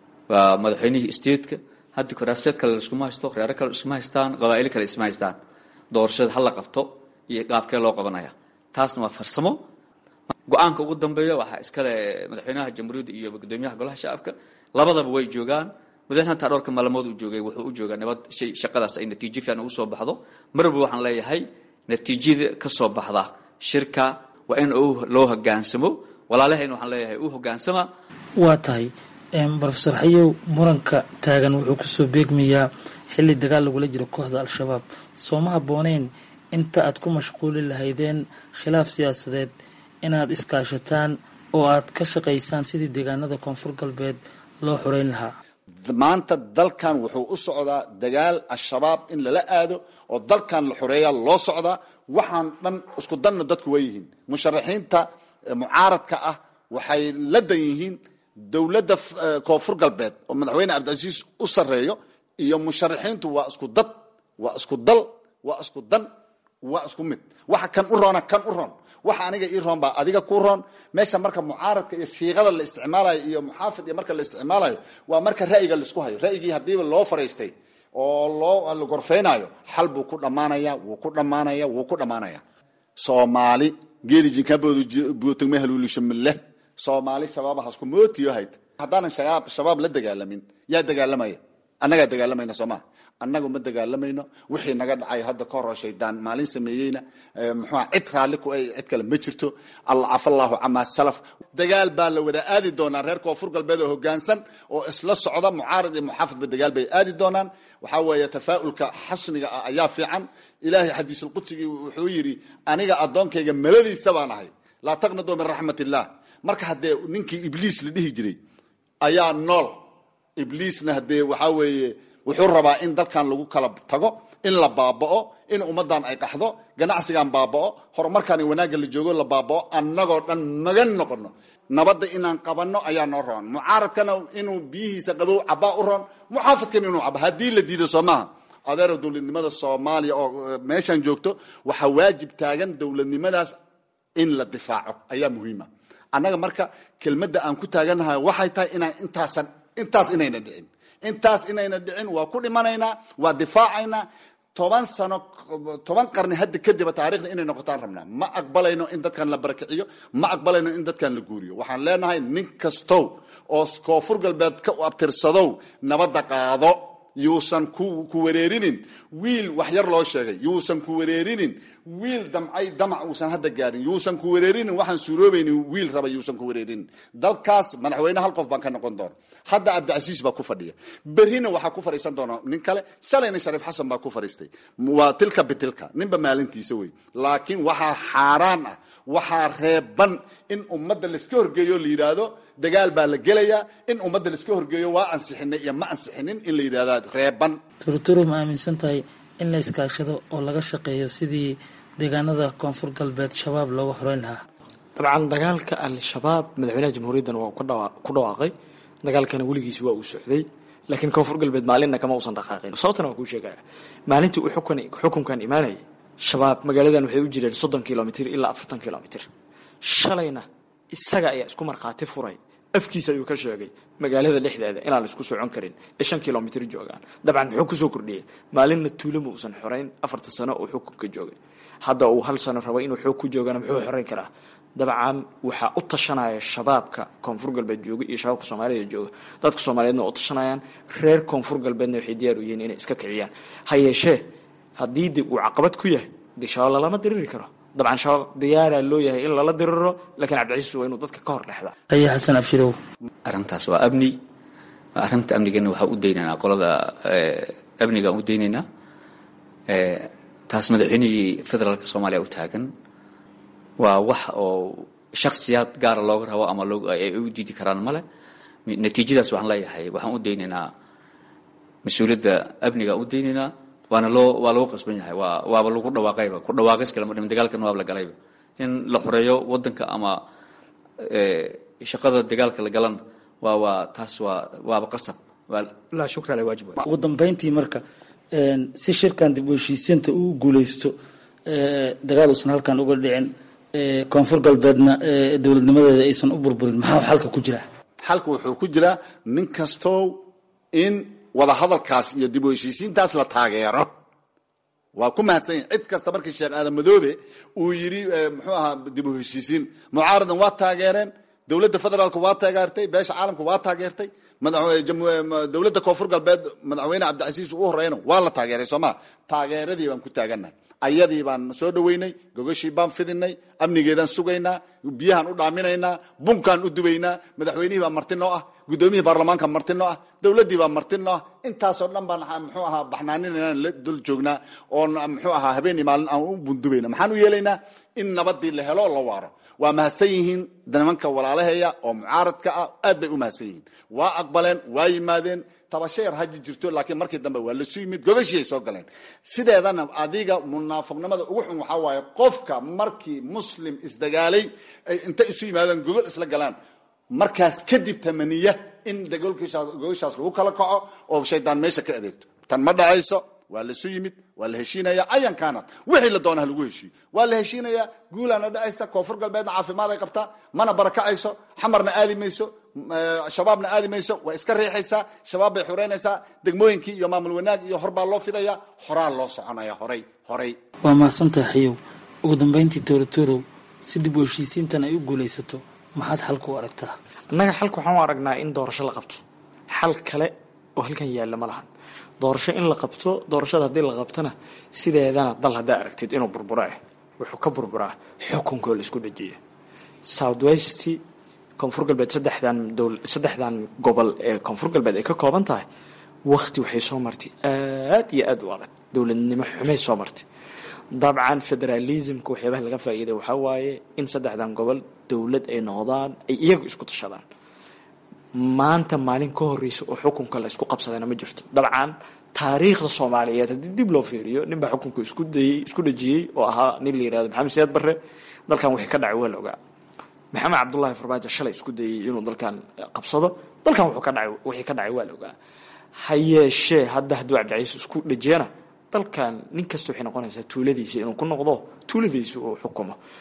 waa madaxweynihii statetka hadda kuraasyo kale laiskuma haysto reero kale iskuma haystaan qabaa'ilo kale isma haystaan doorashada ha la qabto iyo qaabkee loo qabanaya taasna waa farsamo go-aanka ugu dambeeya waxaa iskale madaxweynaha jamhuuriyadda iyo guddoomiyaha golaha shacabka labadaba way joogaan madaxweyne hataa dhowrka maalmood uu joogay wuxuu u joogaa nabad shay shaqadaas ay natiijo fiican ugu soo baxdo marwalba waxaan leeyahay natiijada ka soo baxda shirka waa in loo hogaansamo walaalahayna waxaan leeyahay u hogaansama
waa tahay rofeor xayow muranka taagan wuxuu kusoo beegmayaa xilli dagaal lagula jiro kooxda al-shabaab sooma habbooneyn inta aad ku mashquuli lahaydeen khilaaf siyaasadeed inaad iskaashataan oo aad ka shaqaysaan sidii deegaanada koonfur galbeed loo xoreyn lahaa
maanta dalkan wuxuu u socdaa dagaal al-shabaab in lala aado oo dalkan la xoreeyaa loo socdaa waxaan dhan isku danna dadku waa yihiin musharaxiinta mucaaradka ah waxay la dan yihiin dowladda koonfur galbeed oo madaxweyne cabdicasiis u sarreeyo iyo musharaxiintu waa isku dad waa isku dal waa isku dan waa isku mid waxa kan u roona kan u roon waxa aniga ii roon baa adiga ku roon meesha marka mucaaradka iyo siiqada la isticmaalayo iyo muxaafid iyo marka la isticmaalayo waa marka ra'yiga laisku hayo ra'yigii haddiiba loo fariistay oo loo la gorfeynayo xal buu ku dhammaanaya wuu ku dhammaanaya wuu ku dhammaanaya soomaali geedi jinkaboodu buutagme haluulisho mille soomaali shabaab hasku mootiyo hayd haddaanan shabaab shabaab la dagaalamin yaa dagaalamaya annagaa dagaalamayna soomaa annagu ma dagaalamayno wixii naga dhacay hadda ka hor shaydaan maalin sameeyeyna muxuua cid raalli ku ay cid kale ma jirto alla cafallahu camaa salaf dagaal baa la wada aadi doonaa reer koonfur galbeed oo hogaansan oo isla socda mucaarad iyo muxaafidba dagaal bay aadi doonaan waxaa weeye tafaa'ulka xasniga ah ayaa fiican ilaahay xadiisulqudsigii wuxuu yidhi aniga addoonkayga maladiisa baan ahay laa taqnaduu min raxmat illah marka haddee ninkii ibliis la dhihi jiray ayaa nool ibliisna haddee waxaa weeye wuxuu rabaa in dalkan lagu kala tago in la baaba'o in ummaddan ay qaxdo ganacsigan baaba'o horumarkan wanaagga la joogo la baaba'o annagoo dhan magan noqono nabadda inaan qabanno ayaa noo roon mucaaradkana inuu biyihiisa qabow cabaa u roon muxaafidkan inuu cabo haddii la diido soo maaha adeero dowladnimada soomaaliya oo meeshan joogto waxaa waajib taagan dowladnimadaas in la difaaco ayaa muhiima annaga marka kelmadda aan ku taagannahay waxay tahay inaan intaasan intaas inayna dhicin intaas inayna dhicin waa ku dhimanaynaa waa difaacaynaa toban sano toban qarni hadda kadiba taarikhda inay noqotaan rabnaa ma aqbalayno in dadkan la barakiciyo ma aqbalayno in dadkan la guuriyo waxaan leenahay nin kastow oo koonfur galbeed ka abtirsadow nabadda qaado yuusan ku ku wareerinin wiil wax yar loo sheegay yuusan ku wareerinin wiil damcay damac uusan hadda gaarin yuusan ku wareerinin waxaan suuroobaynin wiil raba yuusan ku wareerinin dalkaas madaxweyne hal qof baan ka noqon doona hadda cabdicasiis baa ku fadhiya berrina waxaa ku fadhiisan doona nin kale shalayna shariif xasan baa ku fadhiistay waa tilka bitilka ninba maalintiisa wey laakiin waxaa xaaraan ah waxaa reeban in ummadda laiska horgeeyo la yidhaahdo dagaal baa la gelayaa in ummadda laiska horgeeyo waa ansixinay iyo ma ansixinin in la yidhahda reeban
turuturu ma aaminsan tahay in la iskaashado oo laga shaqeeyo sidii deegaanada koonfur galbeed shabaab looga horeyn lahaa
dabcan dagaalka al-shabaab madaxweynaha jamhuuriyaddana waa ku dhawaaqay dagaalkana weligiis waa uu socday laakiin koonfur galbeed maalinna kama uusan dhaqaaqin sababtana waa kuu sheegaya maalintii uu xukunkan imaanayay shabaab magaaladan waxay u jireen soddon kilomitr ilaa afartan kilomitr shalayna isaga ayaa isku markhaati furay afkiisa ayuu ka sheegay magaalada dhexdeeda inaan la isku socon karin ee shan kilomitr joogaan dabcan muxuu kusoo kordhiyey maalinna tuulama uusan xorayn afarta sano uu xukunka joogay hadda uu hal sano rabo inuu xoog ku joogana muxuu xorayn karaa dabcan waxaa u tashanaya shabaabka koonfur galbeed jooga iyo shabaabka soomaalida jooga dadka soomaaliyeedna waa u tashanayaan reer koonfur galbeedna waxay diyaar u yihiin inay iska kiciyaan ha yeeshee haddii de uu caqabad ku yahay dee shabaab lalama diriri karo dabcan shabaab diyaaraa loo yahay in lala diriro laakiin cabdicasiis waa inuu dadka ka hor dhexdaa
aya xasan abshirow
arrintaas waa amni arrinta amnigana waxaa u daynaynaa qolada amnigaan u daynaynaa taas madaxweynihii federaalka soomaaliya u taagan waa wax oo shaksiyaad gaara looga rabo ama ay u diidi karaan male natiijadaas waxaan leeyahay waxaan u daynaynaa mas-uuliyadda amnigaan u daynaynaa waana loo waa lagu qasban yahay waa waaba lagu dhawaaqayba ku dhawaaqis kalama dhimin dagaalkan waaba la galayba in la xoreeyo waddanka ama shaqada dagaalka la galan waa waa taas waa waaba qasab laa shukra ale waajib
ugu dambeyntii marka si shirkan dib u heshiisiinta uu guuleysto dagaal uusan halkan uga dhicin koonfur galbeedna dowladnimadeeda aysan u burburin maxaa xalka ku jira
xalka wuxuu ku jiraa nin kastow in wadahadalkaas iyo dib u heshiisiintaas la taageero waa ku mahadsan yahi cid kasta markii sheekh aadan madoobe uu yidhi muxuu ahaa dib u heshiisiin mucaaradan waa taageereen dowladda federaalka waa taageertay beesha caalamka waa taageertay dowladda koonfur galbeed madaxweyne cabdicasiis u horeyna waa la taageeray soo maa taageeradii baan ku taagannahay ayadii baan soo dhaweynay gogashii baan fidinay amnigeedaan sugaynaa biyahaan u dhaaminaynaa bunkaan u dubaynaa madaxweynihii baa marti noo ah guddoomiyihii baarlamaanka marti noo ah dowladdii baa marti noo ah intaasoo dhan baan muxuu ahaa baxnaaninaynan la dul joognaa oon muxuu ahaa habeen iyo maalin aan u bundubayna maxaan u yeelaynaa in nabadii la helo la waaro waa mahadsan yihiin nimanka walaalaheeya oo mucaaradka ah aad bay u mahadsan yihiin waa aqbaleen waa yimaadeen tabasheer haji jirto laakiin markii dambe waa lasu yimid gogashii ay soo galeen sideedana adiga munaafiqnimada ugu xun waxaa waaye qofka markii muslim isdagaalay ay inta isu yimaadaan gogol isla galaan markaas kadib tamaniya in gogashaas lagu kala kaco oo shaydaan meesha ka adeegto tan ma dhacayso waa lasu yimid waa la heshiinaya ayan kaanad wixii la doona ha lagu heshiiyo waa la heshiinaya guulaana dhacaysa koonfur galbeedna caafimaad ay qabtaa mana barakacayso xamarna aadi mayso shabaabna aadi mayso waa iska riixaysaa shabaab bay xureynaysaa degmooyinkii iyo maamul wanaag iyo horbaa loo fidaya horaa loo soconaya horay horay
waa mahadsantahay xayow ugu dambeyntii toorotorow si dib u heshiisiintan ay u guulaysato maxaad xalka u aragtaa
annaga xalka waxaan u aragnaa in doorasho la qabto xal kale oo halkan yaalla ma lahan doorasho in la qabto doorashada haddii la qabtona sideedana dal haddaa aragtid inuu burburo ah wuxuu ka burburaa xukunkoo la isku dhajiya south west koonfur galbeed saddexdan dowl saddexdan gobol ee koonfur galbeed ay ka kooban tahay wakti waxay soo martay aad iyo aad u adag dowladnimo xumay soo martay dabcan federalismka waxyaabaha laga faa'iiday waxaa waaye in saddexdan gobol dowlad ay noqdaan ay iyagu isku tashadaan maanta maalin ka horreysa oo xukunka la isku qabsadana ma jirto dabcan taariikhda soomaaliyeed haddii dib loo fiiriyo nin baa xukunka isku dayey isku dhajiyey oo ahaa nin la yirahdo maxamed siyaad barre dalkan wixii ka dhacay waa la ogaa maxamed cabdullaahi farmaajo shalay isku dayey inuu dalkan qabsado dalkan wuxuu ka dhacay wixii ka dhacay waa la ogaa ha yeeshee hadda hadduu cabdicaiis isku dhajiyana dalkan nin kasta waxay noqonaysaa tuuladiisa inuu ku noqdo tuuladiisa uu xukumo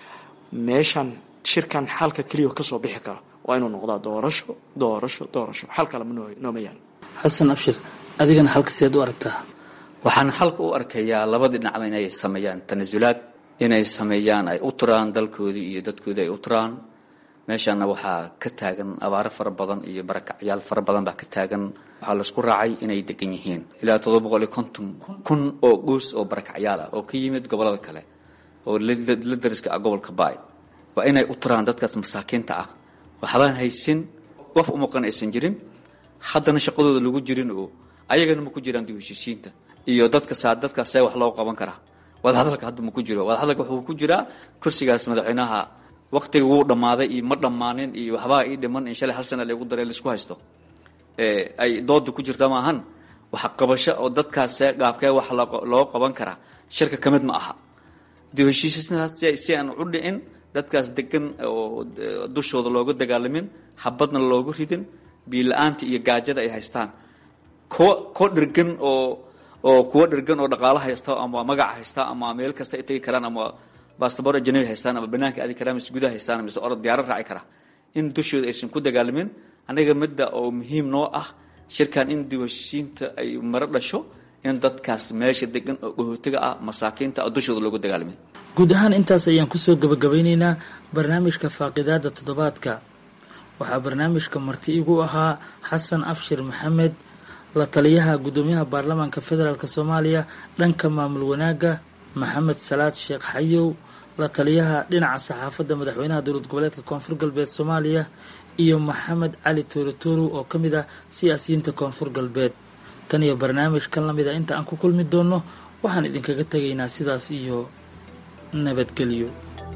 meeshan shirkan xalka keliya kasoo bixi karo waa inuu noqdaa doorasho doorasho doorasho xal kale nooma yaalo
xasan abshir adigana halka seed u aragtaa
waxaan xalka u arkayaa labadii dhinacba inay sameeyaan tanasulaad inay sameeyaan ay u turaan dalkoodii iyo dadkoodii ay u turaan meeshana waxaa ka taagan abaaro fara badan iyo barakacyaal fara badan baa ka taagan waxaa laisku raacay inay degan yihiin ilaa toddoba boqol iyo konton kun oo goos oo barakacyaal ah oo ka yimid gobollada kale oo la dariska ah gobolka baay waa inay u turaan dadkaas masaakiinta ah waxbaan haysin qof u maqan aysan jirin haddana shaqadooda lagu jirin oo ayagana ma ku jiraan dib heshiisiinta iyo dadka saa dadkaas see wax loo qaban karaa wadahadalka hadda ma ku jiro wadahadalka wuxuu ku jiraa kursigaas madaxweynaha waqtiga wuu dhammaaday iyo ma dhammaanin iyo waxbaa ii dhiman in shalay hal sana lagu daray laisku haysto ay dooda ku jirta maahan waxa qabasho oo dadkaas see gaabkee wax loo qaban karaa shirka ka mid ma aha dib heshiisiintaas si aan u dhicin dadkaas degan oo dushooda looga dagaalamin habadna loogu ridin biila-aanta iyo gaajada ay haystaan kuwa kuwa dhirgan oo oo kuwa dhirgan oo dhaqaalo haysta ama magac haysta ama meel kasta ay tegi karaan ama bastabor ajanabi haystaan ama banaanka aadi karaan mise gudaha haystaan mise orod diyaaro raaci kara in dushooda aysan ku dagaalamin aniga midda oo muhiim noo ah shirkan in dib heshiisiinta ay maro dhasho in dadkaas meesha degan oo dhahootiga ah masaakiinta oo dushooda loogu dagaalamin
guud ahaan intaas ayaan kusoo gabagabeyneynaa barnaamijka faaqidaada toddobaadka waxaa barnaamijka marti igu ahaa xasan abshir maxamed la taliyaha guddoomiyaha baarlamaanka federaalk soomaaliya dhanka maamul wanaagga maxamed salaad sheekh xayow la taliyaha dhinaca saxaafadda madaxweynaha dowlad goboleedka koonfur galbeed soomaaliya iyo maxamed cali toorotoro oo ka mid ah siyaasiyiinta koonfur galbeed tan iyo barnaamij kan lamid a inta aan ku kulmi doonno waxaan idinkaga tegaynaa sidaas iyo nabadgelyo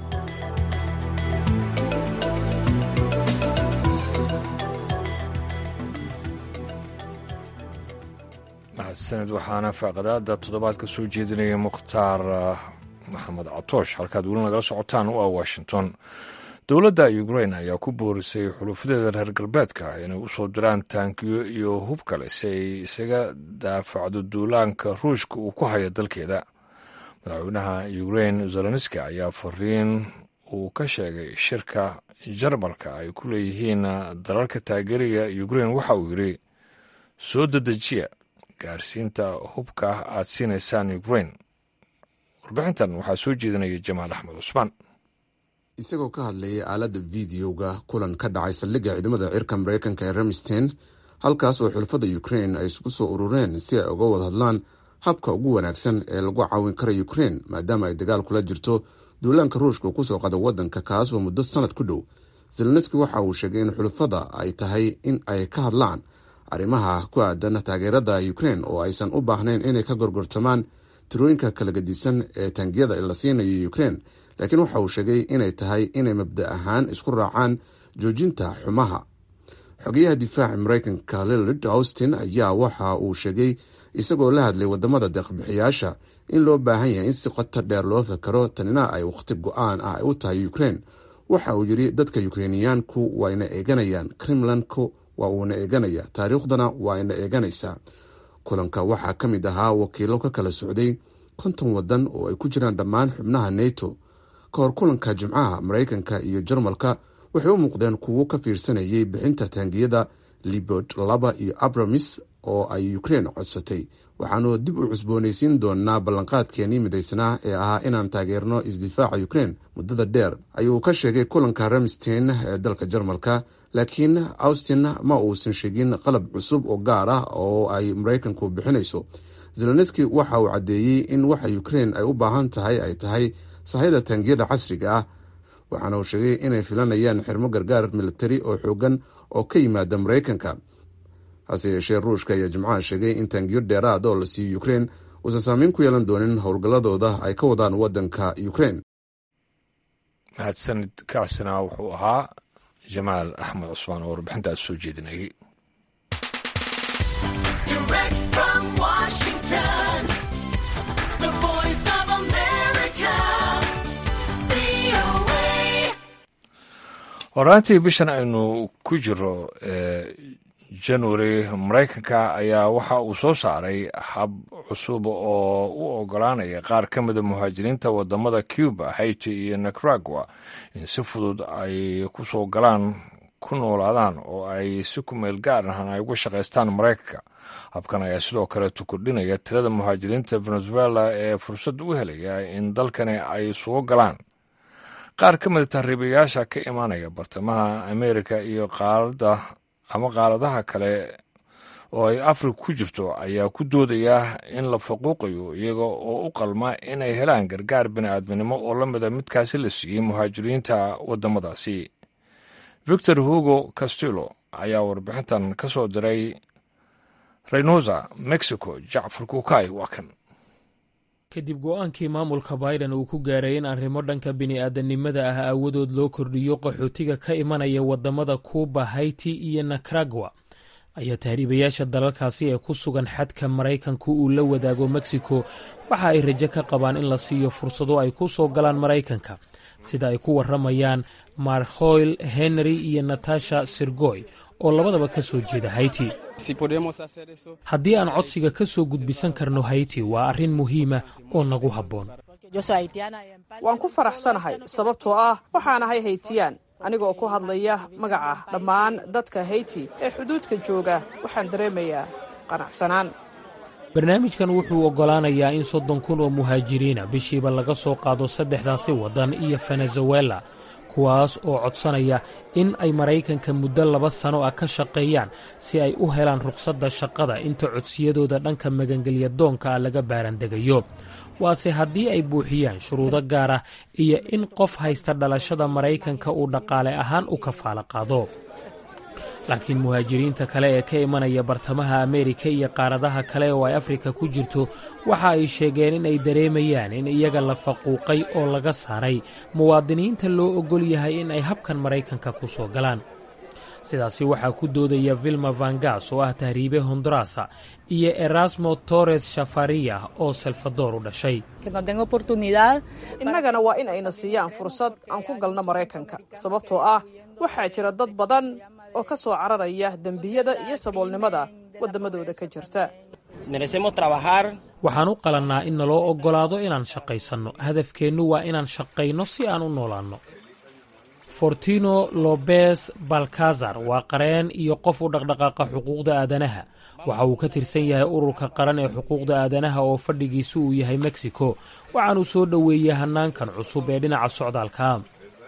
mahadsaned waxaana faaqadaada toddobaad ka soo jeedinaya mukhtaar maxamed catoosh halkaad weli nagala socotaan u ah washington dowladda ukrain ayaa ku boorisay xulufadeeda reer galbeedka inay usoo diraan taankiyo iyo hub kale si ay isaga daafacdo duulaanka ruushka uu ku haya dalkeeda madaxweynaha ukrain zelenski ayaa fariin uu ka sheegay shirka jarmalka ay ku leeyihiin dalalka taageeriga ukrain waxa uu yidhi soo dedejiya gaarsiinta hubka aad siinaysaan ukrain warbixintan waxaa soo jeedinaya jamaal axmed cusmaan
isagoo ka hadlayay aaladda videoga kulan ka dhacay saldhigga ciidamada cirka mareykanka ee ramstein halkaas oo xulafada ukrain ay isugu soo urureen si ay uga wada hadlaan habka ugu wanaagsan ee lagu caawin kara ukrain maadaama ay dagaal kula jirto duulaanka ruushka uu kusoo qada wadanka kaas oo muddo sanad ku dhow zelenski waxa uu sheegay in xulafada ay tahay in ay ka hadlaan arrimaha ku aadan taageerada ukrain oo aysan u baahnayn inay ka gorgortamaan tirooyinka kala gadisan ee taangiyada la siinayo ukrain laakiin waxa uu sheegay inay tahay inay mabda ahaan isku raacaan joojinta xumaha xogeyaha difaaca mareykanka lillard austin ayaa waxa uu sheegay isagoo la hadlay wadamada deeqbixiyaasha in loo baahan yahay in si qoto dheer loo fakaro tanina ay wakhti go-aan ah ay u tahay ukrain waxa uu yidhi dadka ukreiniyaanku wayna eeganayaan kremlanku waa uuna eeganaya taariikhdana waa ina eeganaysaa kulanka waxaa ka mid ahaa wakiilo ka kala socday konton wadan oo ay ku jiraan dhammaan xubnaha neto ka hor kulanka jimcaha mareykanka iyo jarmalka waxay u muuqdeen kuwo ka fiirsanayay bixinta taangiyada libord laba iyo abramis oo ay ukrain codsatay waxaanu dib u cusboonaysiin doonaa ballanqaadkeenii midaysnaa ee ahaa inaan taageerno isdifaaca ukrain muddada dheer ayuu ka sheegay kulanka ramstein ee dalka jarmalka laakiin austin ma uusan sheegin qalab cusub oo gaar ah oo ay mareykanku bixinayso zelenski waxa uu caddeeyey in waxa ukrain ay u baahan tahay ay tahay sahayda taangiyada casriga ah waxaana uu sheegay inay filanayaan xirmo gargaar militari oo xoogan oo ka yimaada mareykanka hase yeeshee ruushka ayaa jimcaha sheegay in taangiyo dheeraad oo la siiyo ukrain uusan saameyn ku yeelan doonin howlgalladooda ay ka wadaan wadanka ukrain
mahadsanid kaasina wuxuu ahaa jamaal axmed cusmaan oo warbixintaas soo jeedinayay horaantii bishan aynu ku jiro january maraykanka ayaa waxa uu soo saaray hab cusub oo u ogolaanaya qaar ka mida muhaajiriinta wadamada cuba haiti iyo nicaragua in si fudud ay ku soo galaan ku noolaadaan oo ay si ku meel gaar ahan ay uga shaqaystaan maraykanka habkan ayaa sidoo kaleetu kordhinaya tirada muhaajiriinta venezuela ee fursad u helaya in dalkani ay soo galaan qaar ka mida tahriibayaasha ka imaanaya bartamaha amerika iyo qaaradda ama qaaradaha kale oo ay afrika ku jirto ayaa ku doodaya in la faquuqayo iyaga oo u qalma inay helaan gargaar bini'aadminimo oo la mida midkaasi la siiyey muhaajiriinta waddamadaasi victor hugo castillo ayaa warbixintan ka soo diray reynosa mexico jacfar kuukay waa kan
kadib go-aankii maamulka biden uu ku gaaray in arrimo dhanka bini'aadanimada ah aawadood loo kordhiyo qaxootiga ka imanaya waddamada kuuba haiti iyo nicaragua ayaa tahriibayaasha dalalkaasi ee ku sugan xadka maraykanku uu la wadaago mexico waxa ay rajo ka qabaan in la siiyo fursado ay ku soo galaan maraykanka sida ay ku warramayaan markhoyl henry iyo natasha sirgoy oo labadaba ka soo jeeda haiti haddii aan codsiga ka soo gudbisan karno haiti waa arrin muhiima oo nagu habboon
waan ku faraxsanahay sababtoo ah waxaan ahay haytiyaan anigoo ku hadlaya magaca dhammaan dadka hayti ee xuduudka jooga waxaan dareemayaa qanacsanaan
barnaamijkan wuxuu oggolaanayaa in soddon kun oo muhaajiriina bishiiba laga soo qaado saddexdaasi waddan iyo venezuela kuwaas oo codsanaya in ay maraykanka muddo laba sano ah ka shaqeeyaan si ay u helaan ruqsadda shaqada inta codsiyadooda dhanka magangelya doonka ah laga baarandegayo waase haddii ay buuxiyaan shuruudo gaar ah iyo in qof haysta dhalashada maraykanka uu dhaqaale ahaan u kafaalo qaado laakiin muhaajiriinta kale ee ka imanaya bartamaha ameerika iyo qaaradaha kale oo ay afrika ku jirto waxa ay sheegeen in ay dareemayaan in iyaga la faquuqay oo laga saaray muwaadiniinta loo oggol yahay in ay habkan maraykanka ku soo galaan sidaasi waxaa ku doodaya vilma vangas oo ah tahriibe hondurasa iyo erasmo torres shafaria oo salvador u dhashay
innagana waa in ayna siiyaan fursad aan ku galno maraykanka sababtoo ah waxaa jira dad badan oo ka soo cararaya dembiyada iyo saboolnimada waddamadooda ka jirta
waxaan u qalannaa in naloo oggolaado inaan shaqaysanno hadafkeennu waa inaan shaqayno si aan u noolaanno fortino lobes balkazar waa qareen iyo qof u dhaqdhaqaaqa xuquuqda aadanaha waxa uu ka tirsan yahay ururka qaran ee xuquuqda aadanaha oo fadhigiisu uu yahay mexico waxaanuu soo dhoweeyey hannaankan cusub ee dhinaca socdaalka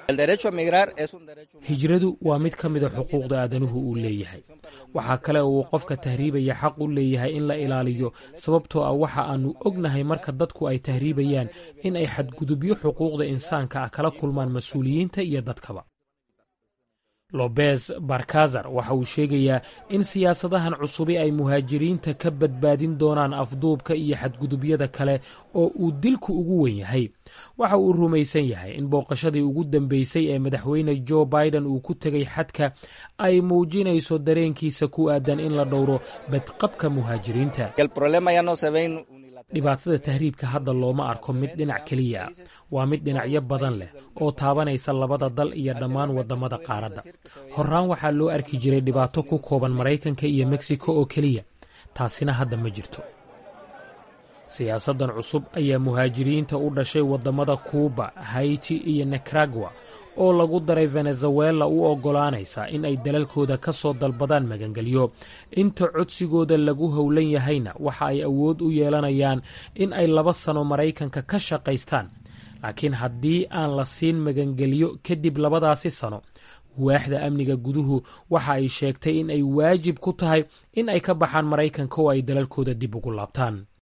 hijradu waa mid ka mida xuquuqda aadanuhu uu leeyahay waxaa kale oo uu qofka tahriibaya xaq u leeyahay in la ilaaliyo sababtoo ah waxa aannu ognahay marka dadku ay tahriibayaan in ay xadgudubyo xuquuqda insaanka ah kala kulmaan mas-uuliyiinta iyo dadkaba lobes barkazar waxa uu sheegayaa in siyaasadahan cusubi ay muhaajiriinta ka badbaadin doonaan afduubka iyo xadgudubyada kale oo uu dilku ugu wen yahay waxa uu rumaysan yahay in booqashadii ugu dambeysay ee madaxweyne jo biden uu ku tegay xadka ay muujinayso dareenkiisa ku aadan in la dhowro badqabka muhaajiriinta dhibaatada tahriibka hadda looma arko mid dhinac keliya ah waa mid dhinacyo badan leh oo taabanaysa labada dal iyo dhammaan waddamada qaaradda horaan waxaa loo arki jiray dhibaato ku kooban maraykanka iyo mexico oo keliya taasina hadda ma jirto siyaasaddan cusub ayaa muhaajiriinta u dhashay waddamada kuuba haiti iyo nicaragua oo lagu daray venezuela u oggolaanaysa in ay dalalkooda ka soo dalbadaan magangelyo inta codsigooda lagu howlan yahayna waxa ay awood u yeelanayaan in ay laba sano maraykanka ka shaqaystaan laakiin haddii aan la siin magangelyo kadib labadaasi sano waaxda amniga guduhu waxa ay sheegtay in ay waajib ku tahay in ay ka baxaan maraykanka oo ay dalalkooda dib ugu laabtaan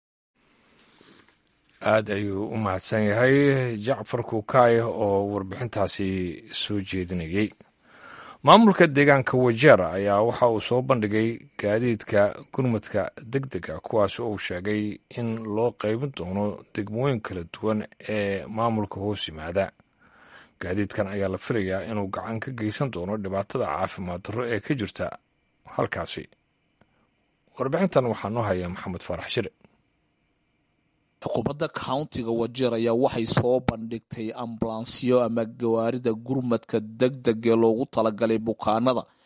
aad ayuu u mahadsan yahay jacfar kukaay oo warbixintaasi soo jeedinayey maamulka deegaanka wajeer ayaa waxa uu soo bandhigay gaadiidka gurmadka deg dega kuwaas uu sheegay in loo qaybin doono degmooyin kala duwan ee maamulka hoos yimaada gaadiidkan ayaa la filayaa inuu gacan ka geysan doono dhibaatada caafimaad darro ee ka jirta halkaasi warbixintan waxaa noo haya maxamed faarax shire
xukuumadda countiga wajeer ayaa waxay soo bandhigtay ambalansyo ama gawaarida gurmadka deg deg ee loogu talagalay bukaanada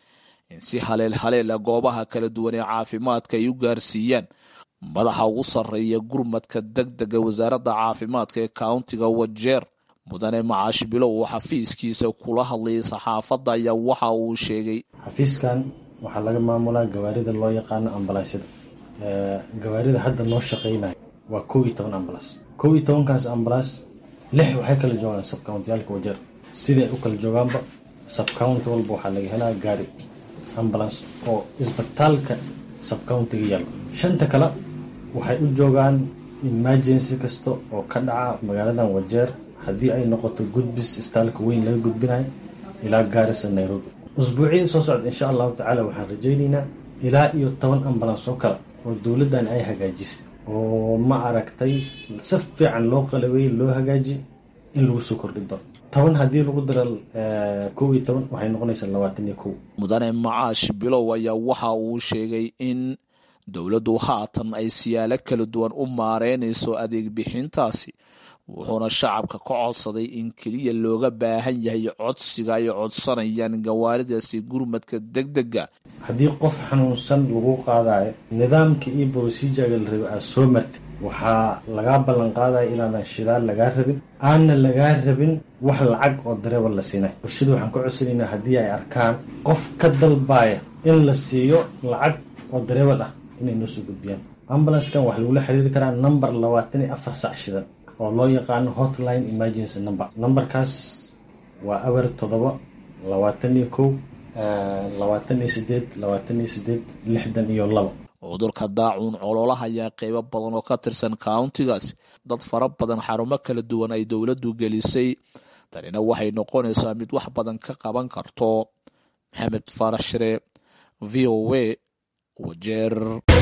in si haleel haleela goobaha kala duwan ee caafimaadka ay u gaarsiiyaan madaxa ugu sarreeya gurmadka deg dega wasaaradda caafimaadka ee countiga wajeer mudane macaash bilow oo xafiiskiisa kula hadlayay saxaafadda ayaa waxa uu sheegay
xafiiskan waxaa laga maamulaa gawaarida loo yaqaano ambalaasyada gawaarida hadda noo shaqeynaya waa kow iyo toban ambalaas kow iyo tobankaas ambalaas lix waxay kala joogaan sabcountiyaalka wajeer siday u kala joogaanba sabcounty walba waxaa laga helaa gaari ambulance oo isbitaalka sabcountiga yaalo shanta kale waxay u joogaan emergency kasta oo ka dhaca magaaladan wajeer haddii ay noqoto gudbis istaalka weyn laga gudbinayo ilaa gaarisa nairobi usbuucyada soo socda insha allahu tacaala waxaan rajaynaynaa ilaa iyo toban ambulance oo kale oo dowladdan ay hagaajisay oo ma aragtay si fiican loo qalabeeyey loo hagaaji in lagu soo kordhin doono toban haddii lagu daro kow iyo toban waxay noqonaysaa labaatan iyo kow
mudane macaash bilow ayaa waxa uu sheegay in dowladdu haatan ay siyaalo kala duwan u maareynayso adeeg bixintaasi wuxuuna shacabka ka codsaday in keliya looga baahan yahay codsiga ay codsanayaan gawaaridaasi gurmadka deg dega
haddii qof xanuunsan lagu qaadayo nidaamka iyo brosijaga la rabay aad soo martay waxaa lagaa ballan qaadaya inaadan shidaal lagaa rabin aanna lagaa rabin wax lacag oo dareeba la siinay bulshada waxaan ka codsanaynaa haddii ay arkaan qof ka dalbaaya in la siiyo lacag oo dareebal ah inay noo soo gudbiyaan ambulanskan waxaa lagula xiriiri karaa number labaatan iyo afar sac shidan oo loo yaqaano hotline emergency number numberkaas waa aber toddoba labaatan iyo kow labaatan iyo sideed labaatan iyo sideed lixdan iyo labo
cudurka daacuun cololaha ayaa qeybo badan oo ka tirsan countigaas dad fara badan xarumo kala duwan ay dowladdu gelisay tanina waxay noqonaysaa mid wax badan ka qaban karto maxamed faarax shire v o a wajeer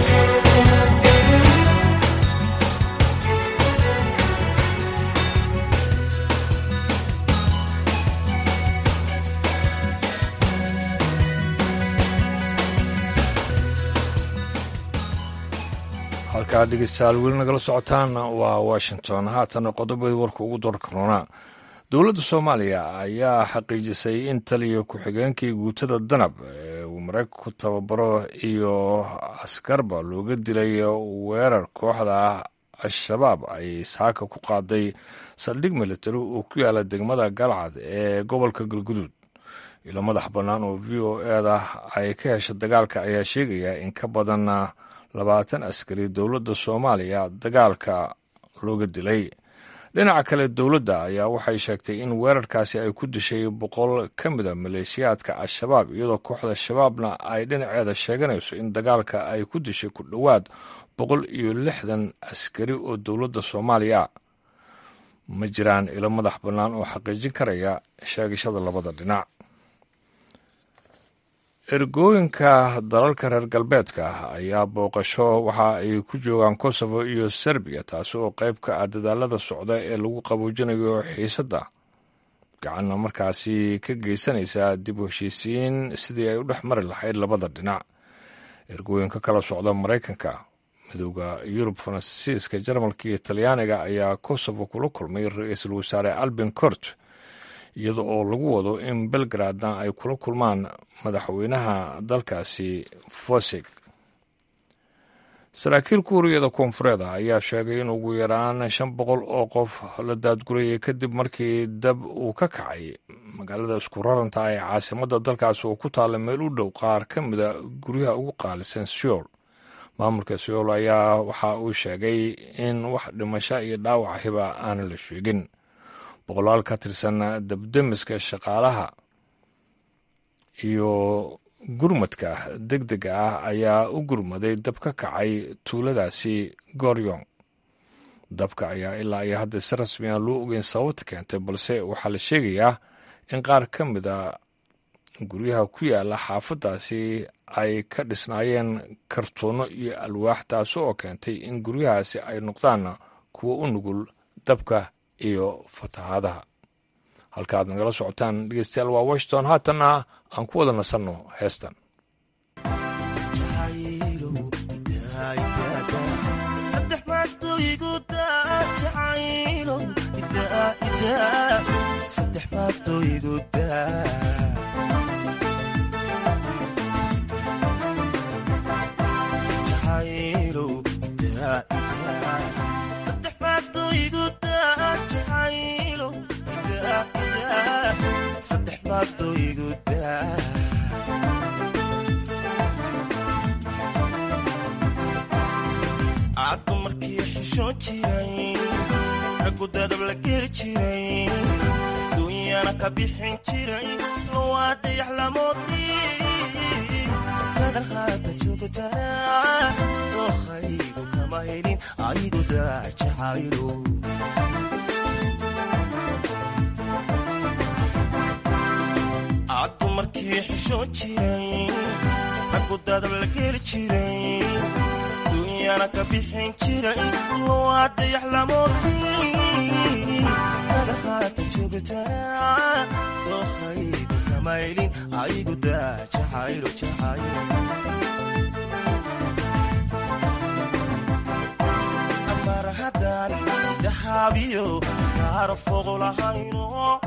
halkaa dhegeystayaal weli nagala socotaan waa washington haatana qodobadii warka ugu doorkaroonaa dowladda soomaaliya ayaa xaqiijisay in taliya ku-xigeenkii guutada danab ee uu maraykanku tababaro iyo askarba looga dilay weerar kooxda al-shabaab ay saaka ku qaaday saldhig militari oo ku yaala degmada galcad ee gobolka galguduud ilo madax bannaan oo v o eda ay ka hesha dagaalka ayaa sheegaya in ka badan labaatan askari dowladda soomaaliya dagaalka looga dilay dhinaca kale dowladda ayaa waxay sheegtay in weerarkaasi ay ku dishay boqol ka mida maleeshiyaadka al-shabaab iyadoo kooxda shabaabna ay dhinaceeda sheeganayso in dagaalka ay ku dishay ku dhowaad boqol iyo lixdan askari oo dowladda soomaaliya ma jiraan ilo madax bannaan oo xaqiijin karaya sheegashada labada dhinac ergooyinka dalalka reer galbeedka ayaa booqasho waxa ay ku joogaan kosovo iyo serbiya taasi oo qayb ka ah dadaalada socda ee lagu qaboojinayo xiisadda gacanna markaasi ka geysanaysa dib u heshiisiin sidii ay u dhex mari lahayd labada dhinac ergooyinka kala socda maraykanka midooda yurub faransiiska jarmalka iyo talyaaniga ayaa kosovo kula kulmay ra-iisul wasaare albin cort iyada oo lagu wado in belgradna ay kula kulmaan madaxweynaha dalkaasi fosig saraakiil kuuriyada koonfureed ah ayaa sheegay in ugu yaraan shan boqol oo qof la daadgurayay kadib markii dab uu ka kacay magaalada isku raranta ee caasimadda dalkaasi oo ku taalla meel u dhow qaar ka mida guryaha ugu qaalisan seoul maamulka seoul ayaa waxa uu sheegay in wax dhimasho iyo dhaawac hiba aanan la sheegin boqolaal ka tirsan dabdemiska shaqaalaha iyo gurmadka deg dega ah ayaa u gurmaday dab ka kacay tuuladaasi goryong dabka ayaa ilaa iyo hadda si rasmi aan loo ogeyn sababta keentay balse waxaa la sheegayaa in qaar ka mida guryaha ku yaala xaafaddaasi ay ka dhisnaayeen kartuunno iyo alwaax taasi oo keentay in guryahaasi ay noqdaan kuwo u nugul dabka iyo fatahaadaha halka aad nagala socotaan dhegeystayaal waa washington haatanna aan ku wada nasanno heestan
caddu markii xishoon jiray raggu dadab la geli jiray duunyana ka bixin jiray lowaa dayax lamoodii dadan haata joogtana dookhaygu kama helin aygu daajacaylo caddu markii xishoon jiray raggu dadab la geli jiray duunyana ka bixin jiray waa dayax lamoodii dadahaata joogtana dookhaygu kamaylin aygu daa jacaylo jacaylo mar haddaan dahaabiyo gaaro fogo lahayno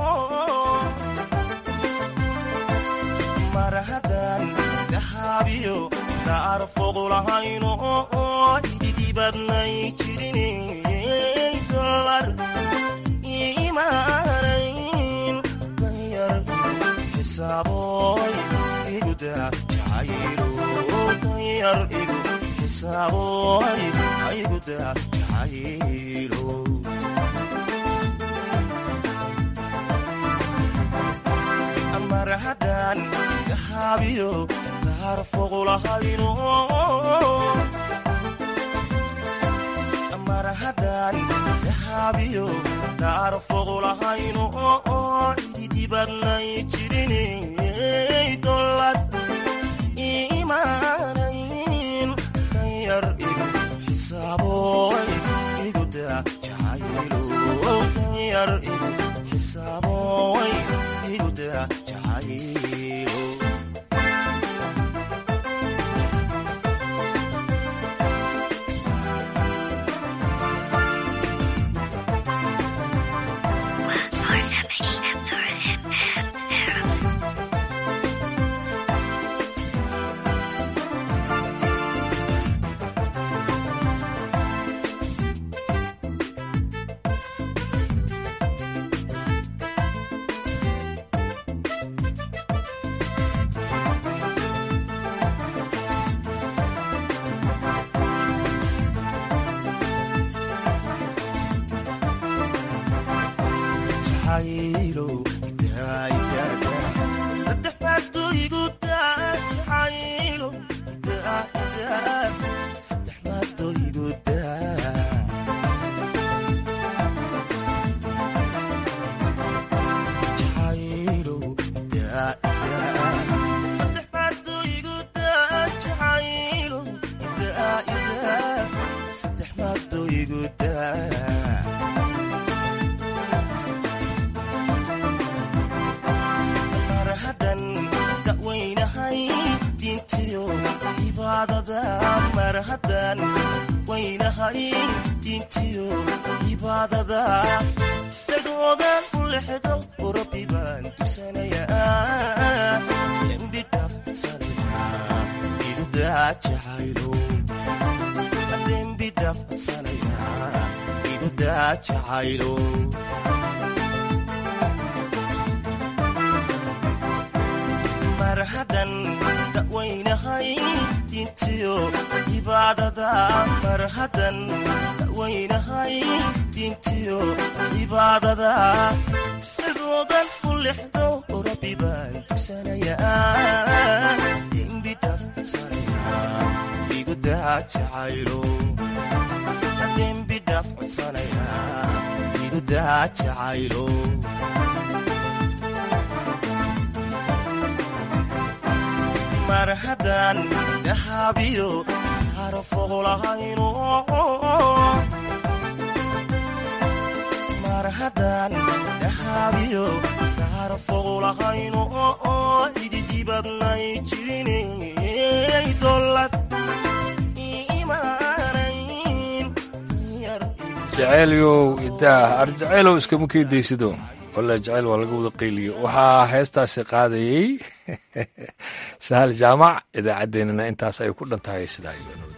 mar haddaan dahaabiyo gaaro fogo lahayno ididibadnay jirin dolar imaanayn danyar xisaaboy iguda jacaylo danyar igu xisaaboy iguda jacaylo mar haddaan dahaabiyo gaaro fogo lahayno mar haddaan dahaabiyo gaaro fogo lahayno ididibadnay jirinay dolad imaanayn danyar igu xisaaboy iguda jacaylo danyar igu xisaaboy iguda jacaylo marhadan dawaynahay diintiyo cibaadada marhadan dawaynahay diintiyo cibaadada sidoodan u lexdo rabbi baan tugsanayaa dembi dhafsanaya igu daa jacaylo dembi dhafsanaya igu daa jacaylo marhadan dahaabiyo gaaro fogo lahayno marhadan dahaabiyo gaaro fogo lahayno ididibadnay jirinay dolad imaanayn
jaceylow idaah arjaceylow iskama keedaysido walla jaceyl waa laga wada qayliyo waxaa heestaasi qaadayey sahal jaamac idaacaddeenana intaas ay ku dhan tahay sidaa